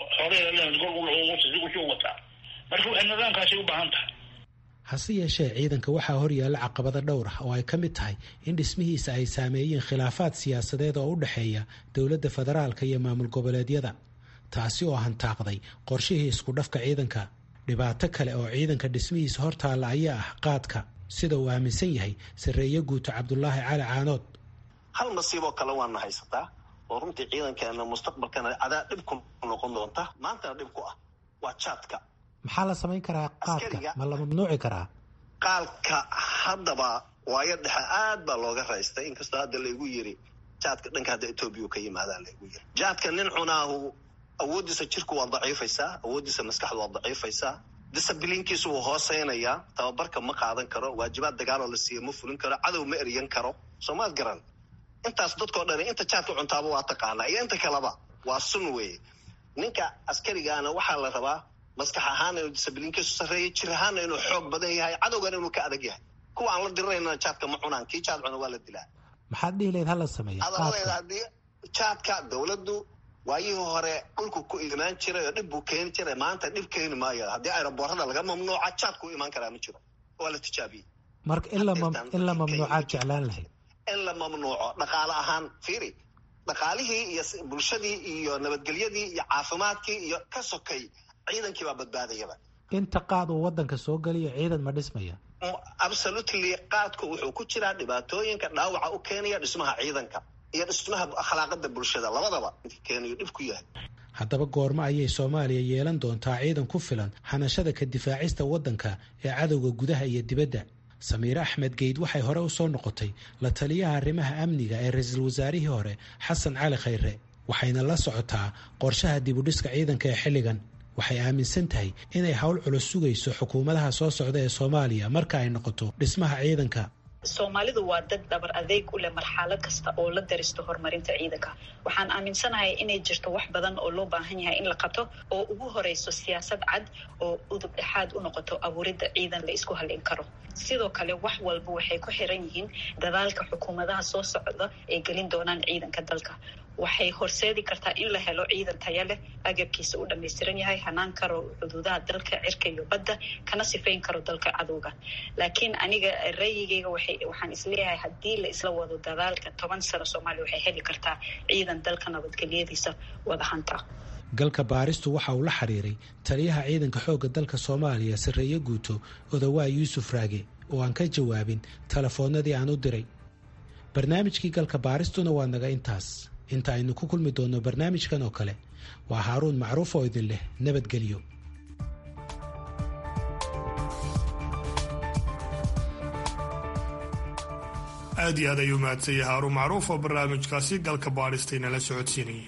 horeusuu wataa marka waxay nidaamkaasi u baahan tahay hase yeeshee ciidanka waxaa horyaalla caqabado dhowr ah oo ay ka mid tahay in dhismihiisa ay saameeyeen khilaafaad siyaasadeed oo u dhexeeya dowladda federaalka iyo maamul goboleedyada taasi oo hantaaqday qorshihii isku dhafka ciidanka dhibaato kale oo ciidanka dhismihiisa hortaalla ayaa ah qaadka sida uu aaminsan yahay sarreeye guuto cabdulaahi cali caanood hal nasiiboo kale waana haysataa oo runtii ciidankeena mustaqbalkana cadaa dhib ku noqon doonta maantana dhib ku ah waa jaadka maxaa la samayn karaa qaadka ma la mamnuuci karaa qaalka haddaba waayo dhexe aad baa looga raystay inkastoo hadda laygu yiri jaadka dhanka hadda etoobiya ka yimaadaa laygu yiri jaadka nin cunaahu awooddiisa jirku waa daciifaysaa awooddiisa maskaxdu waa daciifaysaa disabiliinkiisu wuu hooseynayaa tababarka ma qaadan karo waajibaad dagaaloo la siiya ma fulin karo cadow ma eryan karo soomaad garan intaas dadkao dhan inta jaadka cuntaaba waa taqaanaa iyo inta kaleba waa sun weeye ninka askarigaana waxaa la rabaa maskax ahaana inuu disabiliinkiisu sarreeya jir ahaana inuu xoog badan yahay cadowgana inuu ka adag yahay kuwa aan la dirirayna jaadka ma cunaan kii jaad cuna waa la dilaa maxaad dhihi lahayd hala sameeya adaladeeda haddii jaadka dowladdu waayihii hore dhulku ku imaan jiray oo dhib buu keeni jiray maanta dhib keeni maayo haddii aeroboorada laga mamnuuca jaadku u imaan karaa ma jiro waa la tijaabiyey marka in la mamnuucaad jeclaan lahayd in la mamnuuco dhaqaale ahaan fiiri dhaqaalihii iyo bulshadii iyo nabadgelyadii iyo caafimaadkii iyo ka sokay ciidankii baa badbaadayaba inta qaad uu wadanka soo geliyo ciidan ma dhismaya absolutely qaadku wuxuu ku jiraa dhibaatooyinka dhaawaca u keenaya dhismaha ciidanka iyo dhismaha akhlaaqada bulshada labadaba keenayo dhib ku yahay haddaba goormo ayay soomaaliya yeelan doontaa ciidan ku filan hanashada ka difaacista waddanka ee cadowga gudaha iyo dibadda samiire axmed geyd waxay hore u soo noqotay la taliyaha arrimaha amniga ee ra-iisul wasaarihii hore xasan cali khayre waxayna la socotaa qorshaha dibudhiska ciidanka ee xilligan waxay aaminsan tahay inay howl culus sugayso xukuumadaha soo socda ee soomaaliya marka ay noqoto dhismaha ciidanka soomaalidu waa dad dhabar adeeg u leh marxalad kasta oo la daristo horumarinta ciidanka waxaan aaminsanahay inay jirto wax badan oo loo baahan yahay in la qabto oo ugu horeyso siyaasad cad oo udub dhexaad u noqoto abuuridda ciidan la isku halin karo sidoo kale wax walba waxay ku xiran yihiin dadaalka xukuumadaha soo socda ay gelin doonaan ciidanka dalka waxay horseedi kartaa in la helo ciidan taya leh agabkiisa u dhammaystiran yahay hanaan karo xuduudaha dalka cirka iyo badda kana sifayn karo dalka cadowga laakiin aniga rayigeyga waxaan isleeyahay haddii la isla wado dadaalka toban sano soomaaliya waxay heli kartaa ciidan dalka nabadgelyadiisa wada hanta galka baaristu waxa uu la xiriiray taliyaha ciidanka xoogga dalka soomaaliya sarreeye guuto odawaa yuusuf raage oo aan ka jawaabin telefoonnadii aan u diray barnaamijkii galka baaristuna waa naga intaas inta aynu ku kulmi doonno barnaamijkan oo kale waa haaruun macruuf oo idin leh nabadgelyo aad iyo aad ayuu mahadsanyay haaruun macruuf oo barnaamijkaasi galka baadhistayna la socodsiinayay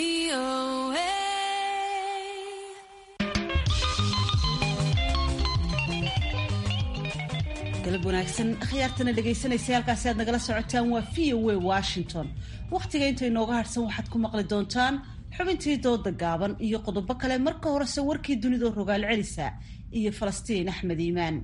galab wanaagsan akhyaartana dhegaysanaysa halkaasi aad nagala socotaan waa v o a washington wakhtiga inta inooga harhsan waxaad ku maqli doontaan xubintii dooda gaaban iyo qodobo kale marka horese warkii dunida rogaal celisa iyo falastiin axmed iimaan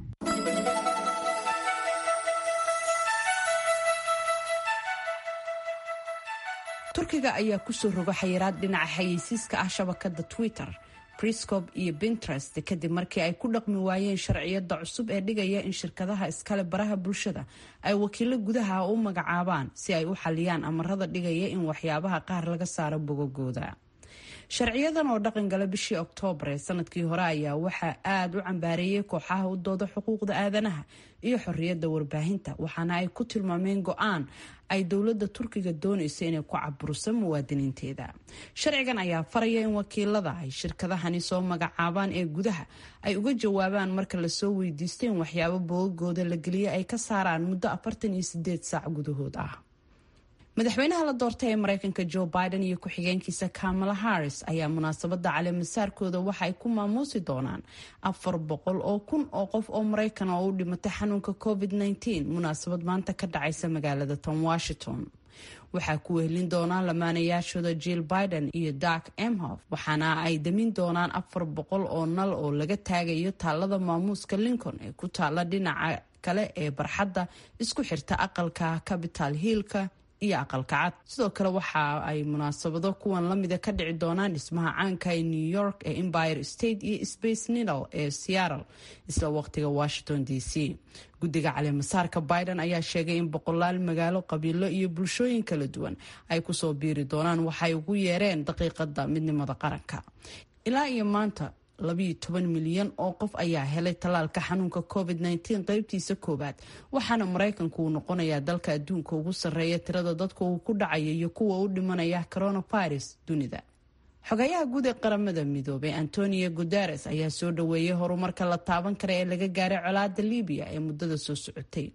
turkiga ayaa kusoo roga xayiraad dhinaca xayeysiiska ah shabakada twitter briscob iyo pinterest kadib markii ay ku dhaqmi waayeen sharciyada cusub ee dhigaya in shirkadaha iskale baraha bulshada ay wakiilo gudaha u magacaabaan si ay u xaliyaan amarada dhigaya in waxyaabaha qaar laga saaro bogogooda sharciyadan oo dhaqan gala bishii oktoobar ee sanadkii hore ayaa waxaa aada u cambaareeyay kooxaha u dooda xuquuqda aadanaha iyo xorriyadda warbaahinta waxaana ay ku tilmaameen go-aan ay dowladda turkiga doonayso inay ku caburiso muwaadiniinteeda sharcigan ayaa faraya in wakiilada ay shirkadahani soo magacaabaan ee gudaha ay uga jawaabaan marka lasoo weydiisto in waxyaabo bogogooda la geliya ay ka saaraan muddo afartan iyo sideed saac gudahood ah madaxweynaha la doortay ee mareykanka joe biden iyo ku-xigeenkiisa kamala harris ayaa munaasabada caleemasaarkooda waxa ay ku maamuusi doonaan afar boqol oo kun oo qof oo mareykan oo u dhimatay xanuunka covid -19 munaasabad maanta ka dhacaysa magaalada tom washington waxaa ku wehelin doonaan lamaanayaashooda jill biden iyo dark emhof waxaana ay damin doonaan afar boqol oo nal oo laga taagayo taalada maamuuska lincoln ee ku taala dhinaca kale ee barxadda isku xirta aqalka capital hillka iyo aqalka cad sidoo kale waxa ay munaasabado kuwan lamida ka dhici doonaan dhismaha caanka ee new york ee empire state iyo space needle ee seattle isla waqtiga washington d c guddiga caleemasaarka biden ayaa sheegay in boqolaal magaalo qabiilo iyo bulshooyin kala duwan ay kusoo biiri doonaan waxay ugu yeereen daqiiqada midnimada qaranka ilaa iyo maanta labiyo toban milyan oo qof ayaa helay tallaalka xanuunka covid -19 qeybtiisa koowaad waxaana maraykanku uu noqonayaa dalka adduunka ugu sarreeya tirada dadka uu ku dhacaya iyo kuwa u dhimanaya coronavirus dunida xogayaha guud ee qaramada midoobay antonio guteres ayaa soo dhaweeyay horumarka la taaban kara ee laga gaaray colaada libiya ee muddada soo socotay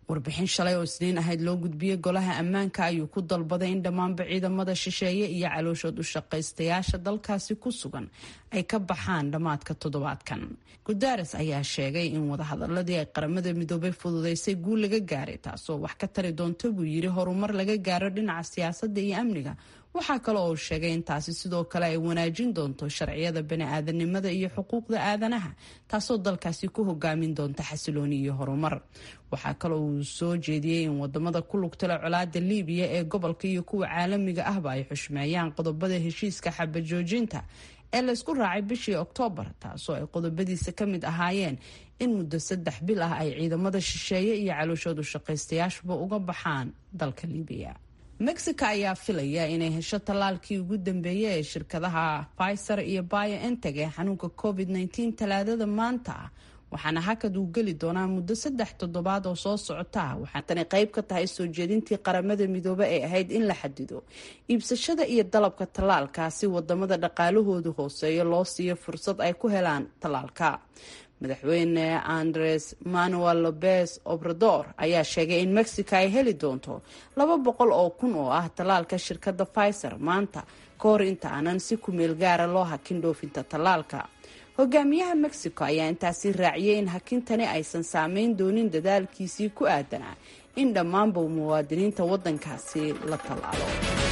warbixin shalay oo isniin ahayd loo gudbiyey golaha ammaanka ayuu ku dalbaday in dhammaanba ciidamada shisheeye iyo calooshood u shaqaystayaasha dalkaasi ku sugan ay ka baxaan dhammaadka toddobaadkan gudares ayaa sheegay in wadahadaladii ay qaramada midoobay fududeysay guul laga gaaray taasoo wax ka tari doonta buu yidhi horumar laga gaaro dhinaca siyaasadda iyo amniga waxaa kale oo sheegay in taasi sidoo kale ay wanaajin doonto sharciyada bani-aadanimada iyo xuquuqda aadanaha taasoo dalkaasi ku hogaamin doonta xasilooni iyo horumar waxaa kale uu soo jeediyey in wadamada ku lugtala colaada liibiya ee gobolka iyo kuwa caalamiga ahba ay xushmeeyaan qodobada heshiiska xabajoojinta ee laysku raacay bishii oktoobar taasoo ay qodobadiisa ka mid ahaayeen in muddo saddex bil ah ay ciidamada shisheeye iyo calooshoodu shaqaystayaashuba uga baxaan dalka liibiya mexico ayaa filaya inay hesho tallaalkii ugu dambeeyey ee shirkadaha pfizer iyo bioenteg ee xanuunka covid -19 talaadada maanta ah waxaana hakad uu geli doonaa muddo saddex toddobaad oo soo socota waxaa tani qayb ka tahay soo jeedintii qaramada midoobe ee ahayd in la xadido iibsashada iyo dalabka tallaalka si wadamada dhaqaalahoodu hooseeyo loo siiyo fursad ay ku helaan tallaalka madaxweyne andres manuel lopez obrador ayaa sheegay in mexico ay heli doonto laba boqol oo kun oo ah tallaalka shirkadda pfizer maanta ka hor inta aanan si kumeel gaara loo hakin dhoofinta tallaalka hogaamiyaha mexico ayaa intaasi raaciyay in hakintani aysan saameyn doonin dadaalkiisii ku aadanaa in dhammaanba muwaadiniinta waddankaasi la tallaalo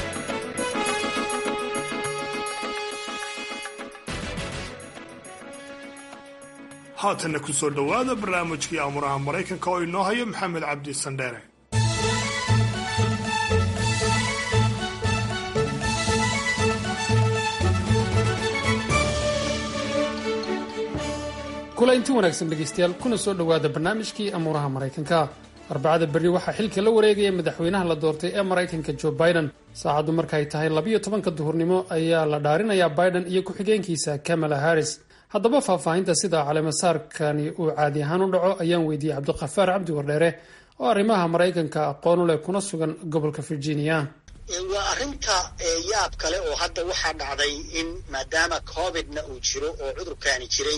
haatanna ku soo dhowaada barnaamijkii amuraha maraykanka oo inoo hayo maxamed cabdi sandheere kula inti wanaagsan dhegaystayaal kuna soo dhowaada barnaamijkii amuuraha maraykanka arbacada berri waxaa xilka la wareegaya madaxweynaha la doortay ee maraykanka joe biden saacaddu markay tahay labiyo tobanka duhurnimo ayaa la dhaarinayaa biden iyo ku-xigeenkiisa kamala harris haddaba faahfaahinta sida caleemasaarkani uu caadi ahaan u dhaco ayaan weydiiyey cabdiqafaar cabdi wardheere oo arrimaha maraykanka aqoon u leh kuna sugan gobolka virginia waa arrinta yaab kale oo hadda waxaa dhacday in maadaama covidna uu jiro oo cudurkaani jiray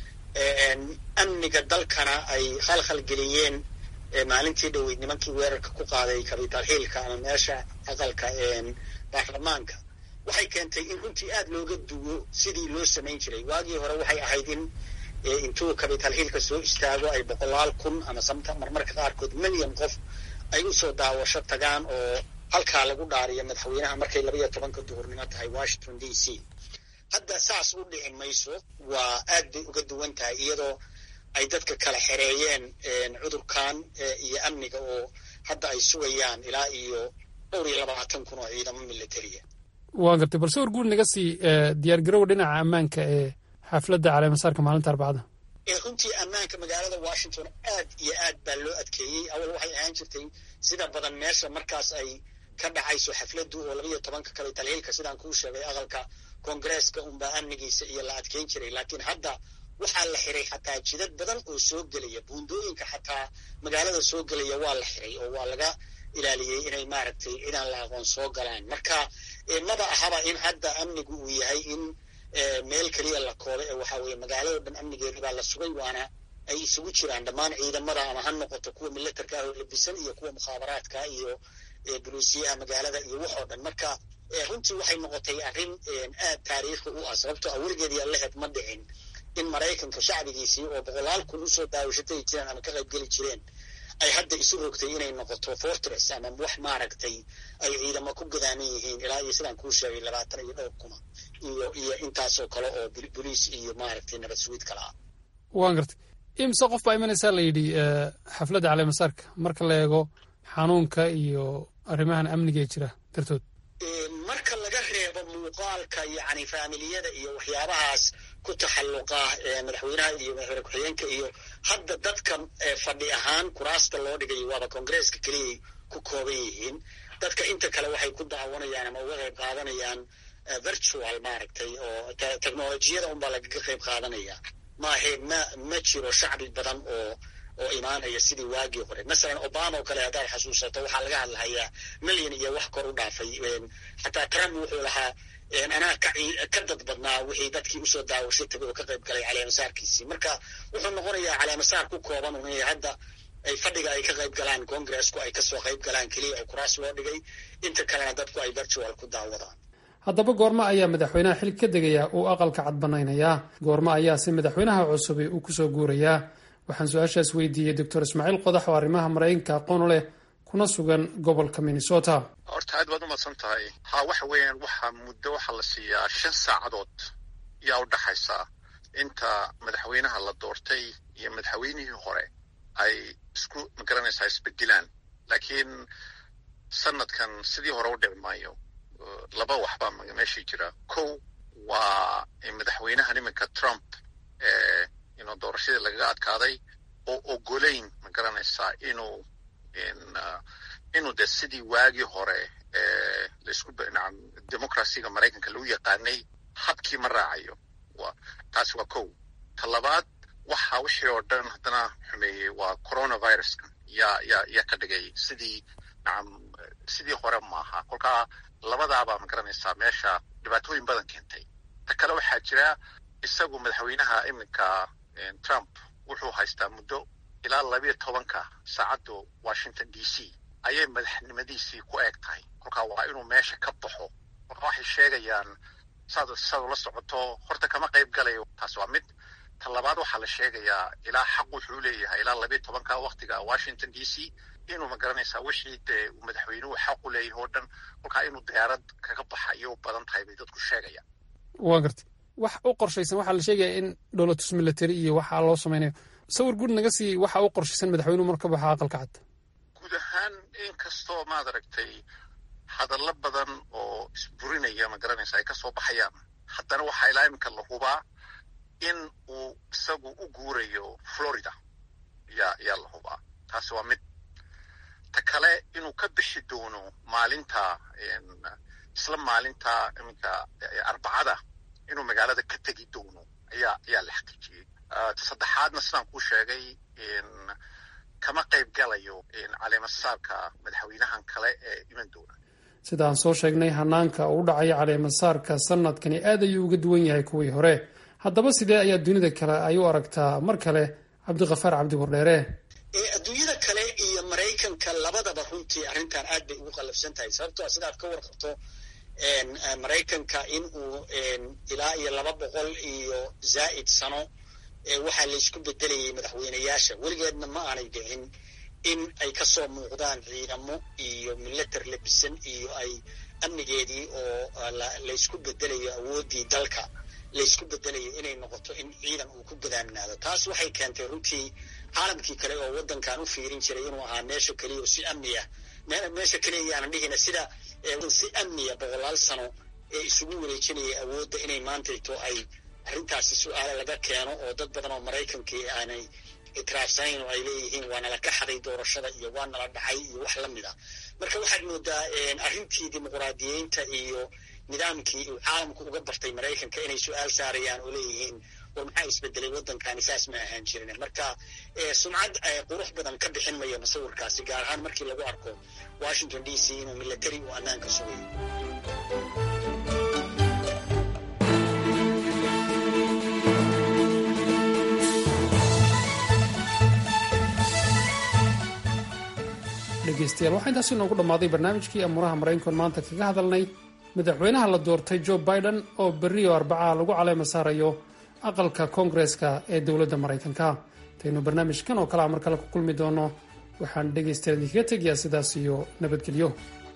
amniga dalkana ay khalkhal geliyeen maalintii dhoweyd nimankii weerarka ku qaaday capital hillka ama meesha aqalka baarlamaanka waxay keentay in runtii aada looga duwo sidii loo samayn jiray waagii hore waxay ahayd in intuu capital hillka soo istaago ay boqolaal kun ama samta marmarka qaarkood milyan qof ay usoo daawasho tagaan oo halkaa lagu dhaariyo madaxweynaha markay labaiyo tobanka duhurnimo tahay washington d c hadda saas u dhici mayso waa aad bay uga duwan tahay iyadoo ay dadka kala xereeyeen cudurkan iyo amniga oo hadda ay sugayaan ilaa iyo dhowr iyo labaatan kun oo ciidamo militariya waan gartay balse war guud naga sii diyaargarowa dhinaca ammaanka ee xafladda caleemasaarka maalinta arbacada runtii ammaanka magaalada washington aad iyo aad baa loo adkeeyey awal waxay ahaan jirtay sida badan meesha markaas ay ka dhacayso xafladdu oo labaiyo tobanka capital hillka sidaan kuu sheegay aqalka koongareeska unbaa amnigiisa iyo la adkeyn jiray laakiin hadda waxaa la xiray xataa jidad badan oo soo gelaya buundooyinka xataa magaalada soo gelaya waa la xiray oo waa laga ilaaliyey inay maaragtay cidaan la aqoon soo galaan marka maba ahaba in hadda amnigu uu yahay in meel keliya la koobay ee waxaa weeye magaalado dhan amnigeeda baa la sugay waana ay isugu jiraan dhammaan ciidamada ama ha noqoto kuwa militarka ah oo labisan iyo kuwa mukhaabaraadka iyo buluusiyaha magaalada iyo waxoo dhan marka runtii waxay noqotay arrin aad taariikhi u ah sababtoo ah weligeed yaa laheed ma dhicin in maraykanka shacbigiisii oo boqolaal kun usoo daawashatay jireen ama ka qayb geli jireen ay hadda isu rogtay inay noqoto fortress ama wax maaragtay ay ciidamo ku gadaaman yihiin ilaa iyo sidaan kuu sheegay labaatan iyo dhowr kuna iyo iyo intaasoo kale oo boliis iyo maaragtay nabad sugiid kala ah waan gartay imse qof baa imanaysaa la yidhi xafladda caleemasaarka marka la eego xanuunka iyo arrimahan amniga ee jira dartood marka laga reebo muuqaalka yacni faamiliyada iyo waxyaabahaas ku taxalluqa madaxweynaha iyo madaxweyne ku-xigeenka iyo hadda dadka fadhi ahaan kuraasta loo dhigayo waaba koongareeska keliyay ku kooban yihiin dadka inta kale waxay ku daawanayaan ama uga qayb qaadanayaan virtual maaragtay oo technolojiyada unbaa lagaga qayb qaadanaya maahe ma ma jiro shacbi badan oo oo imaanaya sidii waagii hore masalan obama oo kale haddaad xasuusato waxaa laga hadlahayaa milyan iyo wax kor u dhaafay xataa trump wuxuu lahaa anaa ka dad badnaa wixii dadkii usoo daawashay tagay oo ka qayb galay caleemasaarkiisii marka wuxuu noqonayaa caleemasaar ku kooban un hadda ay fadhiga ay ka qayb galaan congresku ay kasoo qayb galaan keliya oo kuraas loo dhigay inta kalena dadku ay virtual ku daawadaan haddaba goormo ayaa madaxweynaha xilka ka degayaa uu aqalka cad banaynayaa goormo ayaase madaxweynaha cusubi uu kusoo guurayaa waxaan su-aashaas weydiiyey doctor ismaaciil qodax oo arrimaha maraykanka aqoon u leh kuna sugan gobolka minnesota horta aad baad umadsan tahay ha waxa weeyaan waxaa muddo waxaa la siiyaa shan saacadood yaa u dhaxaysa inta madaxweynaha la doortay iyo madaxweynihii hore ay isku magaranaysaa isbedelaan laakiin sanadkan sidii hore u dhici maayo laba waxbaa meeshii jira kow waa madaxweynahan iminka trump ee inuu doorashadii lagaga adkaaday oo ogolayn ma garanaysaa inuu inuu de sidii waagii hore ee laisku nacam democracyga maraykanka lagu yaqaanay habkii ma raacayo taasi waa kow ta labaad waxa wixii oo dhan haddana xumeeyey waa coronaviruska yaa yaa yaa ka dhigay sidii nacam sidii hore maaha kolkaa labadaabaa ma garanaysaa meesha dhibaatooyin badan keentay ta kale waxaa jira isagu madaxweynaha iminka trump wuxuu haystaa muddo ilaa labiyo tobanka saacadda washington d c ayay madaxnimadiisii ku eeg tahay kolkaa waa inuu meesha ka baxo kolkaa waxay sheegayaan saad saad ula socoto horta kama qayb galayo taas waa mid ta labaad waxaa la sheegayaa ilaa xaq wuxuu leeyahay ilaa labiyo tobanka waktiga washington d c inuu ma garanaysaa wixii dee uu madaxweynuhu xaq u leeyahay oo dhan kolkaa inuu diyaarad kaga baxa ayay u badan tahay bay dadku sheegayaan waa garta wax u qorshaysan waxaa la sheegaya in dowlatus military iyo waxaa loo samaynayo sawir guud naga sii waxa u qorshaysan madaxweynuhu marka baxa aqalka cad guud ahaan inkastoo maad aragtay hadallo badan oo isburinaya ma garanaysa ay kasoo baxayaan haddana waxaa ilaa iminka la hubaa in uu isagu u guurayo florida yaa yaa la hubaa taasi waa mid ta kale inuu ka bixi doono maalinta isla maalinta iminka arbacada inuu magaalada ka tegi doono ayaa ayaa la xaqiijiyey ta saddexaadna sidaan kuu sheegay kama qayb galayo caleemasaarka madaxweynahan kale ee iman doona sidaan soo sheegnay hanaanka uu dhacaya caleemasaarka sanadkani aad ayuu uga duwan yahay kuwii hore haddaba sidee ayaa dunida kale ay u aragtaa mar kale cabdiqafaar cabdi wardheere adduunyada kale iyo maraykanka labadaba runtii arrintan aad bay ugu qallafsan tahay sababtoo sidaad ka warqabto maraykanka in uu ilaa iyo laba boqol iyo zaa'id sano waxaa laysku bedelayay madaxweyneyaasha weligeedna ma aanay dhicin in ay kasoo muuqdaan ciidamo iyo milatar labisan iyo ay amnigeedii oo laysku bedelayo awooddii dalka laysku bedelayo inay noqoto in ciidan uu ku gadaamnaado taas waxay keentay runtii caalamkii kale oo waddankan u fiirin jiray inuu ahaa meesha keliya oo si amniya meesha keliya yaanan dhihina sida si amniya boqolaal sano ee isugu wareejinaya awoodda inay maantayto ay arrintaasi su-aale laga keeno oo dad badan oo maraykankii aanay itiraafsanayn oo ay leeyihiin waa nala ka xaday doorashada iyo waa nala dhacay iyo wax la mid ah marka waxaad moodaa arrintii dimuqraadiyeynta iyo nidaamkii uu caalamku uga bartay maraykanka inay su-aal saarayaan oo leeyihiin war maxaa isbedelay waddankani saas ma ahaan jirin marka sumcad qurux badan ka bixin mayo musawirkaasi gaar ahaan markii lagu arko washington d c inuu milatari uu ammaanka sugayo dhegeystayaal waxaa intaasi noogu dhammaaday barnaamijkii amuuraha maraykankoon maanta kaga hadalnay madaxweynaha la doortay joe biden oo berri oo arbacaa lagu caleema saarayo aqalka koongareska ee dowladda maraykanka intaynu barnaamijkan oo kalea mar kale ku kulmi doono waxaan dhegaystayaal idinkaga tegayaa sidaas iyo nabadgelyo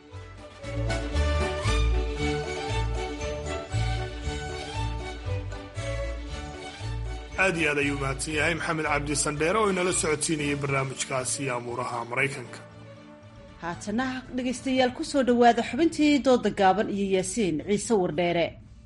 aad iyo aad ayuu mahadsan yahay maxamed cabdi sandheere oo inala socodsiinayay barnaamijkaasi amuuraha maraykanka haatana dhegaystayaal ku soo dhowaada xubintii dooda gaaban iyo yaasiin ciise wardheere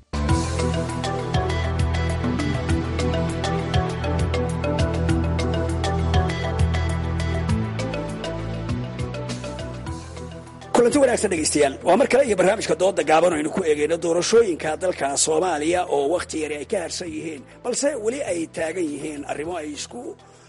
kulanti wanaagsan dhegaystayaal waa mar kale iyo barnaamijka dooda gaaban aynu ku eegayno doorashooyinka dalka soomaaliya oo wakhti yari ay ka harsan yihiin balse weli ay taagan yihiin arrimo ay isku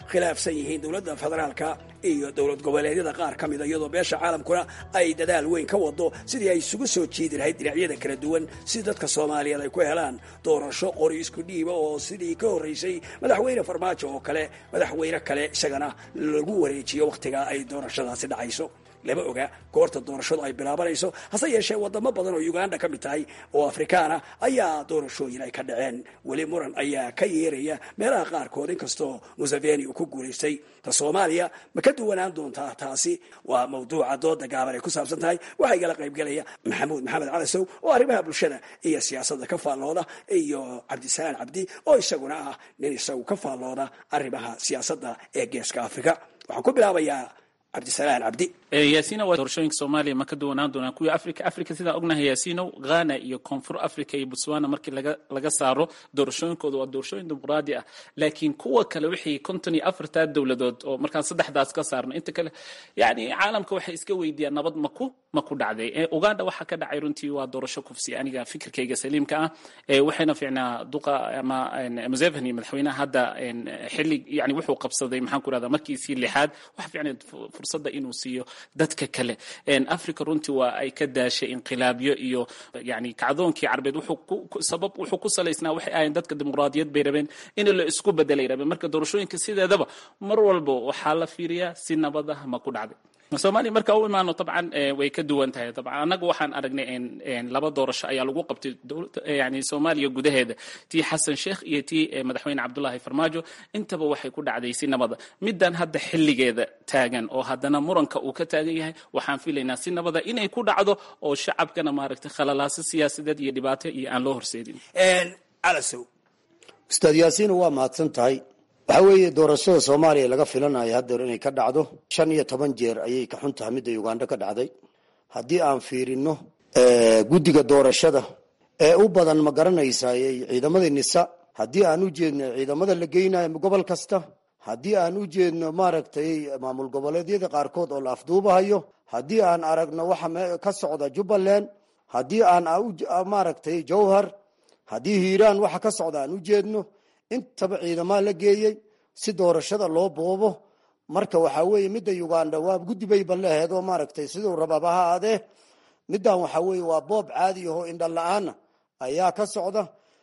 khilaafsan yihiin dowladda federaalka iyo dowlad goboleedyada qaar ka mida iyadoo beesha caalamkuna ay dadaal weyn ka wado sidii ay isugu soo jiidi lahayd dhinacyada kala duwan si dadka soomaaliyeed ay ku helaan doorasho qori isku dhiiba oo sidii ka horreysay madaxweyne farmaajo oo kale madaxweyne kale isagana lagu wareejiyo wakhtiga ay doorashadaasi dhacayso lama oga goorta doorashadu ay bilaabanayso hase yeeshee wadamo badan oo uganda ka mid tahay oo afrikaana ayaa doorashooyin ay ka dhaceen weli muran ayaa ka yeeraya meelaha qaarkood inkastoo museveni uu ku guulaystay ta soomaaliya ma ka duwanaan doontaa taasi waa mawduuca dooda gaaban ay ku saabsan tahay waxaa igala qaybgelaya maxamuud maxamed calasow oo arrimaha bulshada iyo siyaasadda ka faallooda iyo cabdisalaan cabdi oo isaguna ah nin isagu ka faallooda arrimaha siyaasadda ee geeska afrika waxaan ku bilaabayaa cabdisalaan cabdi yaasina waa doorashooyinka soomaaliya ma ka duwanaan doonaa kuwii africa africa sidaan ognahay yaasinow ghana iyo koonfur africa iyo botswana markii laga laga saaro doorashooyinkooda waa doorashooyin dimuqraadi ah laakiin kuwa kale wixii konton iyo afartaa dowladood oo markaan saddexdaas ka saarno inta kale yani caalamka waxay iska weydiiyaan nabad maku ma ku dhacday uganda waxaa ka dhacay runtii waa doorasho kufsi aniga fikirkayga saliimka ah waxayna fiicnaa duqa ama museveni madaxweynaha hadda xilli yani wuxuu qabsaday maxaan ku rahdaa markiisii lixaad waxa fiicnay fursadda inuu siiyo dadka kale africa runtii waa ay ka daashay inqilaabyo iyo yani kacdoonkii carbeed sabab wuxuu ku salaysnaa waxay ahayn dadka dimuqraadiyad bay rabeen in la isku bedelay rabeen marka doorashooyinka sideedaba mar walba waxaa la fiiriyaa si nabad ah ma ku dhacday soomaaliya marka u imaano dabcan way ka duwan tahay dabcan annaga waxaan aragnay laba doorasho ayaa lagu qabtay yani soomaaliya gudaheeda tii xasan sheekh iyo tii madaxweyne cabdullaahi farmaajo intaba waxay ku dhacday si nabada middan hadda xilligeeda taagan oo haddana muranka uu ka taagan yahay waxaan filaynaa si nabada inay ku dhacdo oo shacabkana maaragtay khalalaaso siyaasadeed iyo dhibaato iyo aan loo horseedin calasow ustaad yaasiina waa mahadsan tahay waxaa weeye doorashada soomaaliya laga filanayo haddeer inay ka dhacdo shan iyo toban jeer ayay ka xun tahay midda uganda ka dhacday haddii aan fiirino guddiga doorashada ee u badan ma garanaysayy ciidamadii nisa haddii aan u jeedno ciidamada la geynayo gobol kasta haddii aan u jeedno maaragtay maamul goboleedyada qaarkood oo la afduubahayo haddii aan aragno waxa ka socda jubbaland haddii aan maaragtay jowhar haddii hiiraan waxa ka socda aan u jeedno intaba ciidamaa la geeyey si doorashada loo boobo marka waxaa weeye midda uganda waa guddi bay balleheed oo maaragtay siduu rababa ha aadee middan waxaa weeye waa boob caadi ahoo indha la-aana ayaa ka socda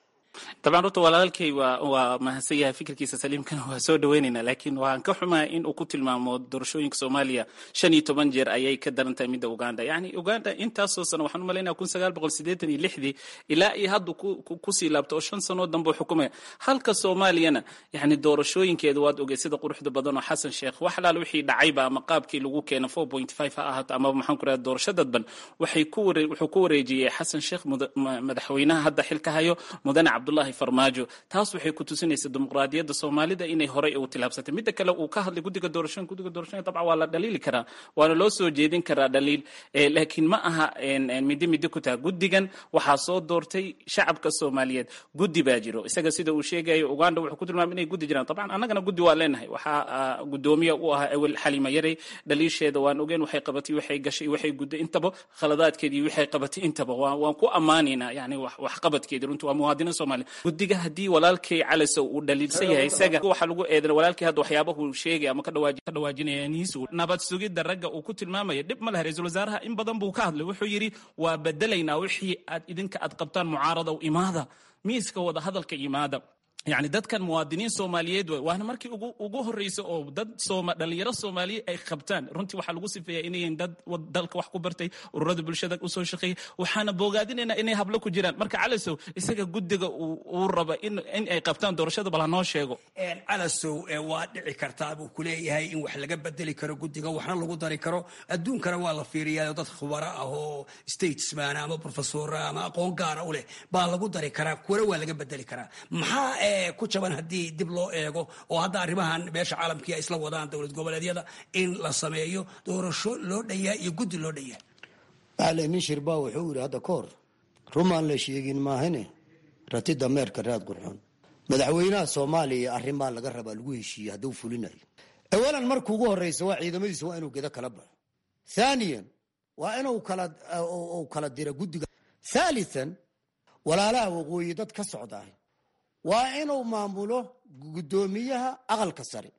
dabcan runta walaalkay waa waa mahadsan yahay fikirkiisa saliimkana waa soo dhaweynaynaa laakiin waan ka xumaa in uu ku tilmaamo doorashooyinka soomaaliya shan iyo toban jeer ayay ka daran tahay midda uganda yacni uganda intaasoo sano waxaan u malaynaya kun sagaal boqol siddeetan iyo lixdii ilaa iyo hadda kusii laabto oo shan sanoo dambe u xukumaya halka soomaaliyana yacni doorashooyinkeeda waad ogey sida quruxda badan oo xasan sheekh wax alaal wixii dhacayba ama qaabkii lagu keena four point five ha ahaato ama maxaan ku rahda doorasho dadban waxay ku ware wuxuu ku wareejiyey xasan sheekh madaxweynaha hadda xilka hayo mudane cabdullaahi farmaajo taas waxay ku tusinaysaa dimuqraadiyadda soomaalida inay horey u tilaabsatay midda kale uu ka hadlay guddiga doorashooyin guddiga doorashooyin dabcan waa la dhaliili karaa waana loo soo jeedin karaa dhaliil laakiin ma aha midi midi ku taha guddigan waxaa soo doortay shacabka soomaaliyeed guddi baa jiro isaga sida uu sheegayo uganda wuxuu ku tilmaamay inay guddi jiraan dabcan annagana guddi waa leenahay waxaa guddoomiya u ahaa awel xalima yarey dhaliisheeda waan ogeen waxay qabatay waxay gashay waxay gudday intaba khaladaadkeedii waxay qabatay intaba waan ku ammaanaynaa yani waxqabadkeedii runtii waa muwaadiniin soomaaliya guddiga haddii walaalkay calasow uu dhaliilsan yahay isaga waxaa lagu eedan walaalkay hadda waxyaabahu sheegay ama ka dhawaajinaya niisu nabad sugidda ragga uu ku tilmaamaya dhib ma leh ra-iisul wasaaraha in badan buu ka hadlay wuxuu yidhi waa bedelaynaa wixii aad idinka aad qabtaan mucaarada imaada miiska wada hadalka imaada yani dadkan muwaadiniin soomaaliyeed way waana markii ugu ugu horreysa oo dad sooma dhalinyaro soomaaliyeed ay qabtaan runtii waxaa lagu sifeeyaa inayn dad dalka wax ku bartay ururada bulshada usoo shaqeeyay waxaana boogaadinaynaa inay hablo ku jiraan marka calasow isaga guddiga uu raba in ay qabtaan doorashada bal hanoo sheego calasow waa dhici kartaa buu kuleeyahay in wax laga bedeli karo guddiga waxna lagu dari karo adduunkana waa la fiiriyaa dad khubaro ah oo statesman ama professora ama aqoon gaara u leh baa lagu dari karaa kuwana waa laga bedeli karaa maxaa ku jaban haddii dib loo eego oo hadda arrimahan meesha caalamkii ay isla wadaan dowlad goboleedyada in la sameeyo doorasho loo dhayaa iyo guddi loo dhayaa macalin nin shirbaa wuxuu yidhi hadda ka hor rumaan la sheegin maahane rati dameerka raad qurxoon madaxweynaha soomaaliya arrimaa laga rabaa lagu heshiiyey hadduu fulinayo awalan marka ugu horreysa waa ciidamadiisa waa inuu gedo kala baxo thaniyan waa inuu kala kala diro guddiga thalithan walaalaha waqooyi dad ka socdaah waa inuu maamulo guddoomiyaha aqalka sare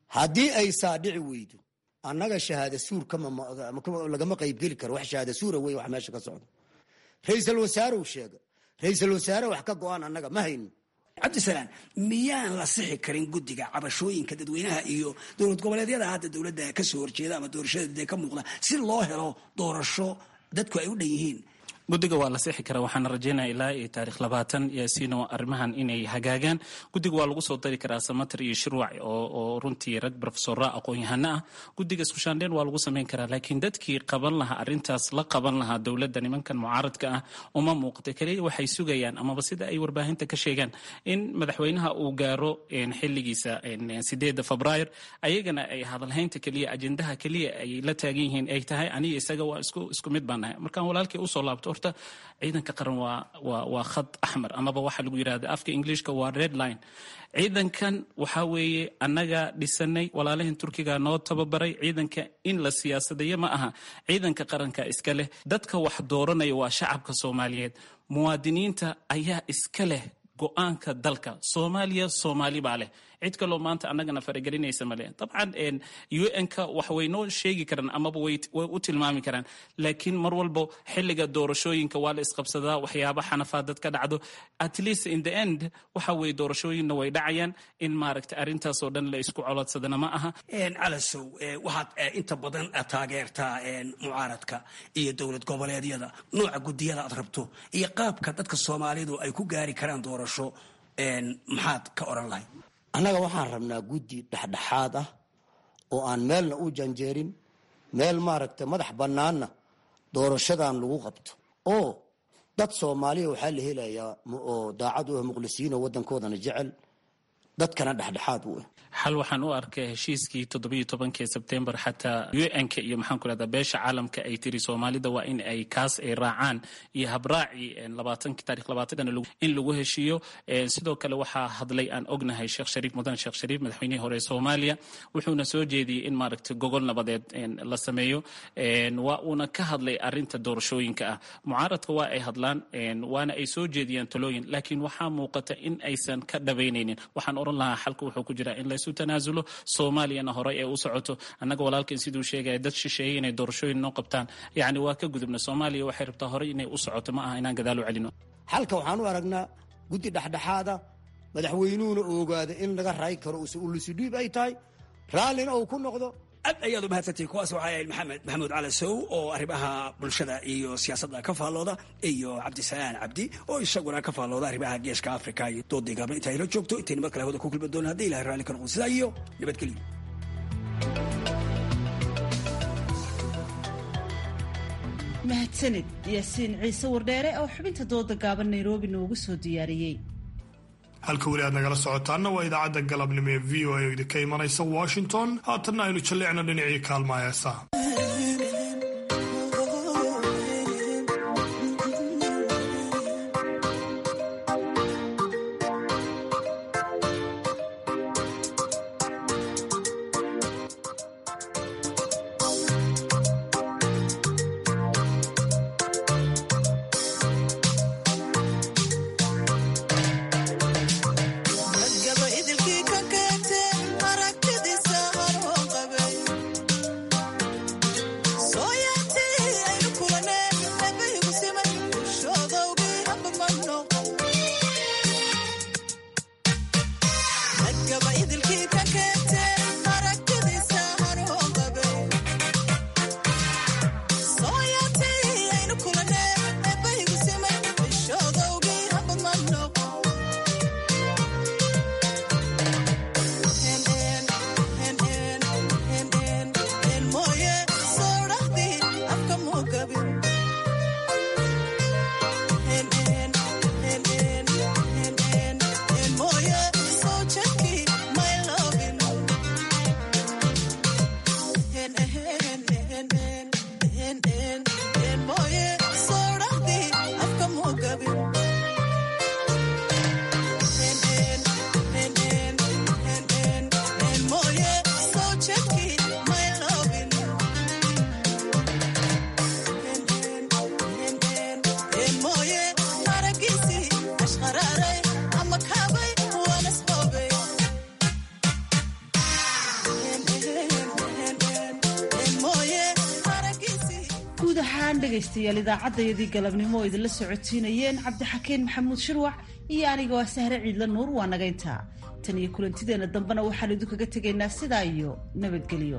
haddii ay saa dhici weydo annaga shahaada suur lagama qaybgeli karo wax shahaada suura wey wax meesha ka socdo ra-iisal wasaarew sheega ra-iisal wasaare wax ka go-aan annaga ma hayno cabdisalaan miyaan la sixi karin guddiga cabashooyinka dadweynaha iyo dowlad goboleedyada hadda dowladda kasoo horjeeda ama doorashada dee ka muuqda si loo helo doorasho dadku ay u dhan yihiin guddiga waa la sixi karaa waxaana rajeynaya ilaa iyo taarikh labaatan yaasiino arrimahan inay hagaagaan guddiga waa lagu soo dari karaa samater iyo shirwac oo runtii rag brofesora aqoon-yahano ah guddiga iskushaandheen waa lagu samayn karaa laakiin dadkii qaban lahaa arrintaas la qaban lahaa dowladda nimankan mucaaradka ah uma muuqata keliya waxay sugayaan amaba sida ay warbaahinta ka sheegaan in madaxweynaha uu gaaro xiligiisa sideeda febraayo ayagana ay hadalhaynta keliya ajendaha keliya ay la taagan yihiin ay tahay aniga isaga waa isku mid baan nahay markaan walaalkii usoo laabto horta ciidanka qaran waa waa waa khad axmar amaba waxaa lagu yidhahda afka englishka waa red line ciidankan waxaa weeye annaga dhisanay walaalahan turkiga noo tababaray ciidanka in la siyaasadayo ma aha ciidanka qaranka iska leh dadka wax dooranaya waa shacabka soomaaliyeed muwaadiniinta ayaa iska leh go-aanka dalka soomaaliya soomaali baa leh cid kaloo maanta annagana faragelinaysa male dabcan un-ka wax way noo sheegi karaan amaba way u tilmaami karaan laakiin mar walbo xiliga doorashooyinka waa la isqabsadaa waxyaaba xanafaad dad ka dhacdo at least in the end waxa weye doorashooyinna way dhacayaan in maaragta arrintaasoo dhan la isku colodsadana ma aha calasow waxaad inta badan taageertaa mucaaradka iyo dowlad goboleedyada nooca gudiyada aad rabto iyo qaabka dadka soomaalidu ay ku gaari karaan doorasho maxaad ka oran lahayd annaga waxaan rabnaa guddi dhexdhexaad ah oo aan meelna u janjeerin meel maaragta madax bannaanna doorashadan lagu qabto oo dad soomaaliya waxaa la helayaa oo daacad u ah muqlisiin oo waddankoodana jecel dadkana dhexdhexaad u ah xal waxaan u arkay heshiiskii toddobiyo tobankii sebtembar xataa un-ka iyo maxaan ku rahdaa beesha caalamka ay tiri soomaalida waa in ay kaas ay raacaan iyo habraacii labaatanki taarikh labaatan in lagu heshiiyo sidoo kale waxaa hadlay aan ognahay sheekh shariif mudan sheekh shariif madaxweynihii hore ee soomaaliya wuxuuna soo jeediyey in maaragtay gogol nabadeed la sameeyo waa uuna ka hadlay arinta doorashooyinka ah mucaaradka waa ay hadlaan waana ay soo jeediyaan talooyin laakiin waxaa muuqata in aysan ka dhabaynaynin waxaan oran lahaa xalka wuxuu ku jiraa in laysu tanaasulo soomaaliyana horey ee u socoto annaga walaalkan siduu sheegaya dad shisheeyey inay doorashooyin noo qabtaan yacni waa ka gudubna soomaaliya waxay rabtaa horey inay u socoto ma aha inaan gadaal u celino xalka waxaan u aragnaa guddi dhexdhexaada madaxweynuhuna ogaada in laga raay karo ulusudhiib ay tahay raallina uu ku noqdo aad ayaad u mahadsantihin kuwaas waxaa ahayd maxamed maxamuud cali sow oo arrimaha bulshada iyo siyaasadda ka faallooda iyo cabdisalaan cabdi oo isaguna ka faallooda arrimaha geeska africa iyo doodii gaabna inta ayla joogto intayna mar kale hawada ku kulmi doona haddii ilahay raalli ka noqon sidaa iyo nabadgelyo mahadsanid yaasiin ciise wardheere oo xubinta dooda gaaban nairobi noogu soo diyaariyey halka weli aad nagala socotaanna waa idaacadda galabnimo ee v o a idinka imanaysa washington haatanna aynu jalleecno dhinacii kaalma heesaa dhegaystayaal idaacaddayadii galabnimo oo idinla socodsiinayeen cabdixakiin maxamuud shirwac iyo anigoo ah sahre ciidla nuur waa nagayntaa tan iyo kulantideenna dambena waxaan idinkaga tegaynaa sidaa iyo nabadgelyo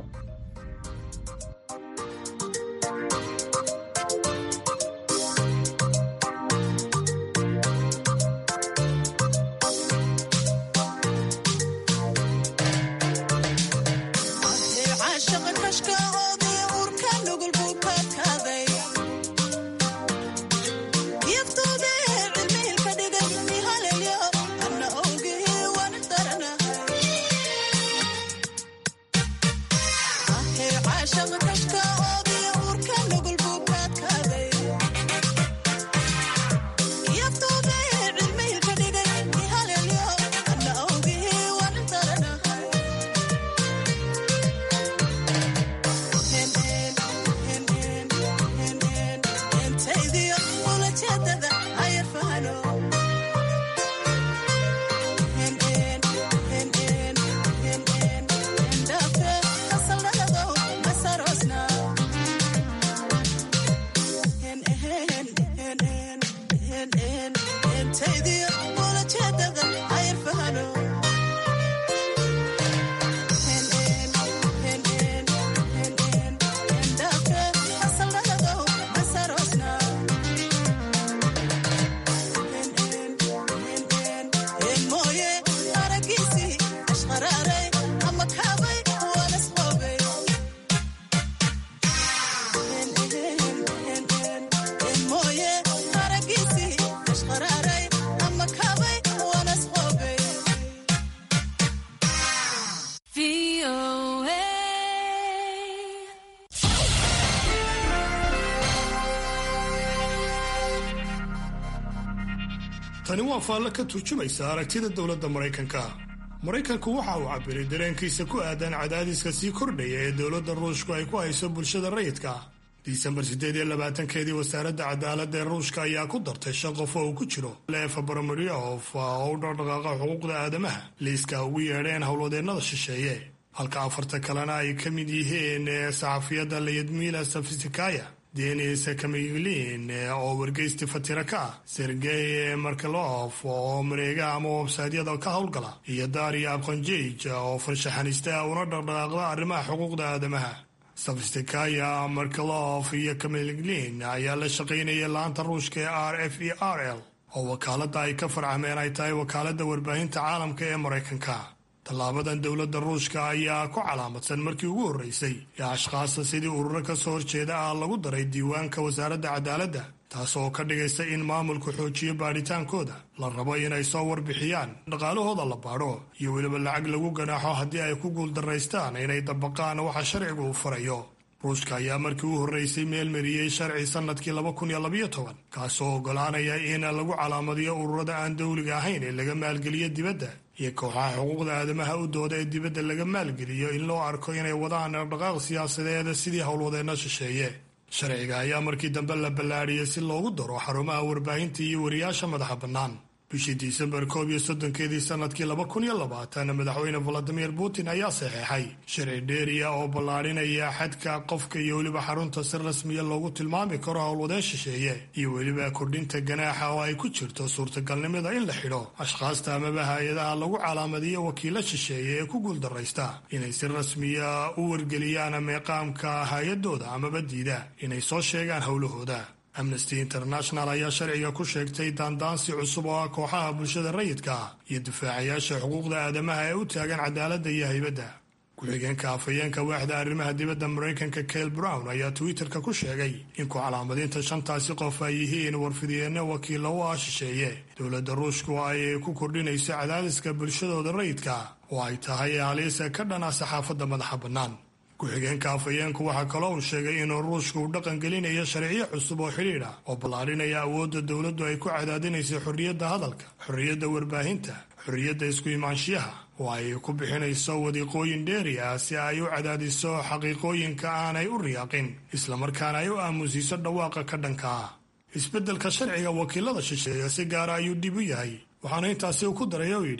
tani waa faallo ka turjumaysa aragtida dowladda maraykanka maraykanku waxa uu cabiray dareenkiisa ku aadan cadaadiska sii kordhaya ee dowladda ruushku ay ku hayso bulshada rayidka disembar siddeed iyo labaatankeedii wasaaradda cadaaladda ee ruushka ayaa ku dartay shan qof oo uu ku jiro leefa baromariyof oo u dhaqdhaqaaqa xuquuqda aadamaha liiska ugu yeedheen howlwadeennada shisheeye halka afarta kalena ay ka mid yihiin saxafiyadda layadmila safisikaya denis kamiglin oo wargeysti fatira ka ah sergey markelof oo mareegaha ama websaydyada ka howlgala iyo daria abqanjij oo farshaxanista una dhaqdhaqaaqda arrimaha xuquuqda aadamaha sofistikaya markelof iyo kamiglin ayaa la shaqaynaya laanta ruushka ee r f e r l oo wakaaladda ay ka farcameen ay tahay wakaaladda warbaahinta caalamka ee maraykanka tallaabadan dowladda ruushka ayaa ku calaamadsan markii ugu horreysay ee ashkhaasta sidii ururo ka soo horjeeda ah lagu daray diiwaanka wasaaradda cadaaladda taas oo ka dhigaysa in maamulku xoojiyo baadhitaankooda la rabo inay soo warbixiyaan dhaqaalahooda la baadho iyo weliba lacag lagu ganaaxo haddii ay ku guuldaraystaan inay dabaqaan waxa sharcigu uu farayo ruushka ayaa markii u horreysay meelmariyey sharci sannadkii laba kun iyo labayo toban kaasoo oggolaanaya in lagu calaamadiyo ururada aan dowliga ahayn ee laga maalgeliyo dibadda iyo kooxaha xuquuqda aadamaha u dooda ee dibadda laga maalgeliyo in loo arko inay wadaan dhaqdhaqaaq siyaasadeed sidii howlwadeenno shisheeye sharciga ayaa markii dambe la ballaadhiyey si loogu daro xarumaha warbaahinta iyo wariyaasha madaxa bannaan bishii disembar koob iyo soddonkeedii sannadkii laba kun iyo labaatan madaxweyne valadimir putin ayaa saxeexay sharci dheeriya oo ballaadhinaya xadka qofka iyo weliba xarunta si rasmiya loogu tilmaami karo howlwadeen shisheeye iyo weliba kordhinta ganaaxa oo ay ku jirto suurtagalnimada in la xidho ashkhaasta amaba hay-adaha lagu calaamadiyo wakiilo shisheeye ee ku guuldaraysta inay si rasmiya u wargeliyaan meeqaamka hay-adooda amaba diida inay soo sheegaan howlahooda amnesty international ayaa sharciga ku sheegtay daandaansi cusub oo ah kooxaha bulshada rayidka ah iyo difaacayaasha xuquuqda aadamaha ee u taagan cadaaladda iyo haybadda ku-xigeenka afhayeenka waaxda arrimaha dibadda maraykanka kail brown ayaa twitterka ku sheegay in ku calaamadinta shantaasi qof ay yihiin warfidyeenne wakiilla u ah shisheeye dowladda ruushku ay ku kordhinayso cadaadiska bulshadooda rayidka oo ay tahay haliisa ka dhana saxaafadda madaxa bannaan ku-xigeenka afhayeenku waxaa kaloo uu sheegay inuu ruushku uu dhaqan gelinayo sharciyo cusub oo xidhiidh ah oo ballaadhinaya awoodda dowladdu ay ku cadaadinayso xorriyadda hadalka xorriyadda warbaahinta xorriyadda isku imaanshiyaha oo ay ku bixinayso wadiiqooyin dheeri ah si ay u cadaadiso xaqiiqooyinka aanay u riyaaqin islamarkaana ay u aamusiiso dhawaaqa ka dhanka ah isbeddelka sharciga wakiilada shisheeye si gaara ayuu dhib u yahay waxaana intaasi uu ku daray oo yidhi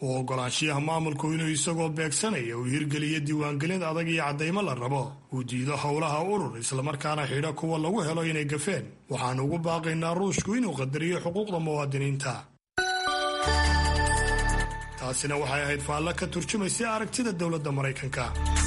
oo ogolaanshiyaha maamulku inuu isagoo beegsanaya uu hirgeliyo diiwaangelin adag iyo caddaymo la rabo uu diido howlaha urur islamarkaana xidho kuwa lagu helo inay gafeen waxaanu ugu baaqaynaa ruushku inuu qadariyo xuquuqda muwaadiniinta taasina waxay ahayd faallo ka turjumaysa aragtida dowladda maraykanka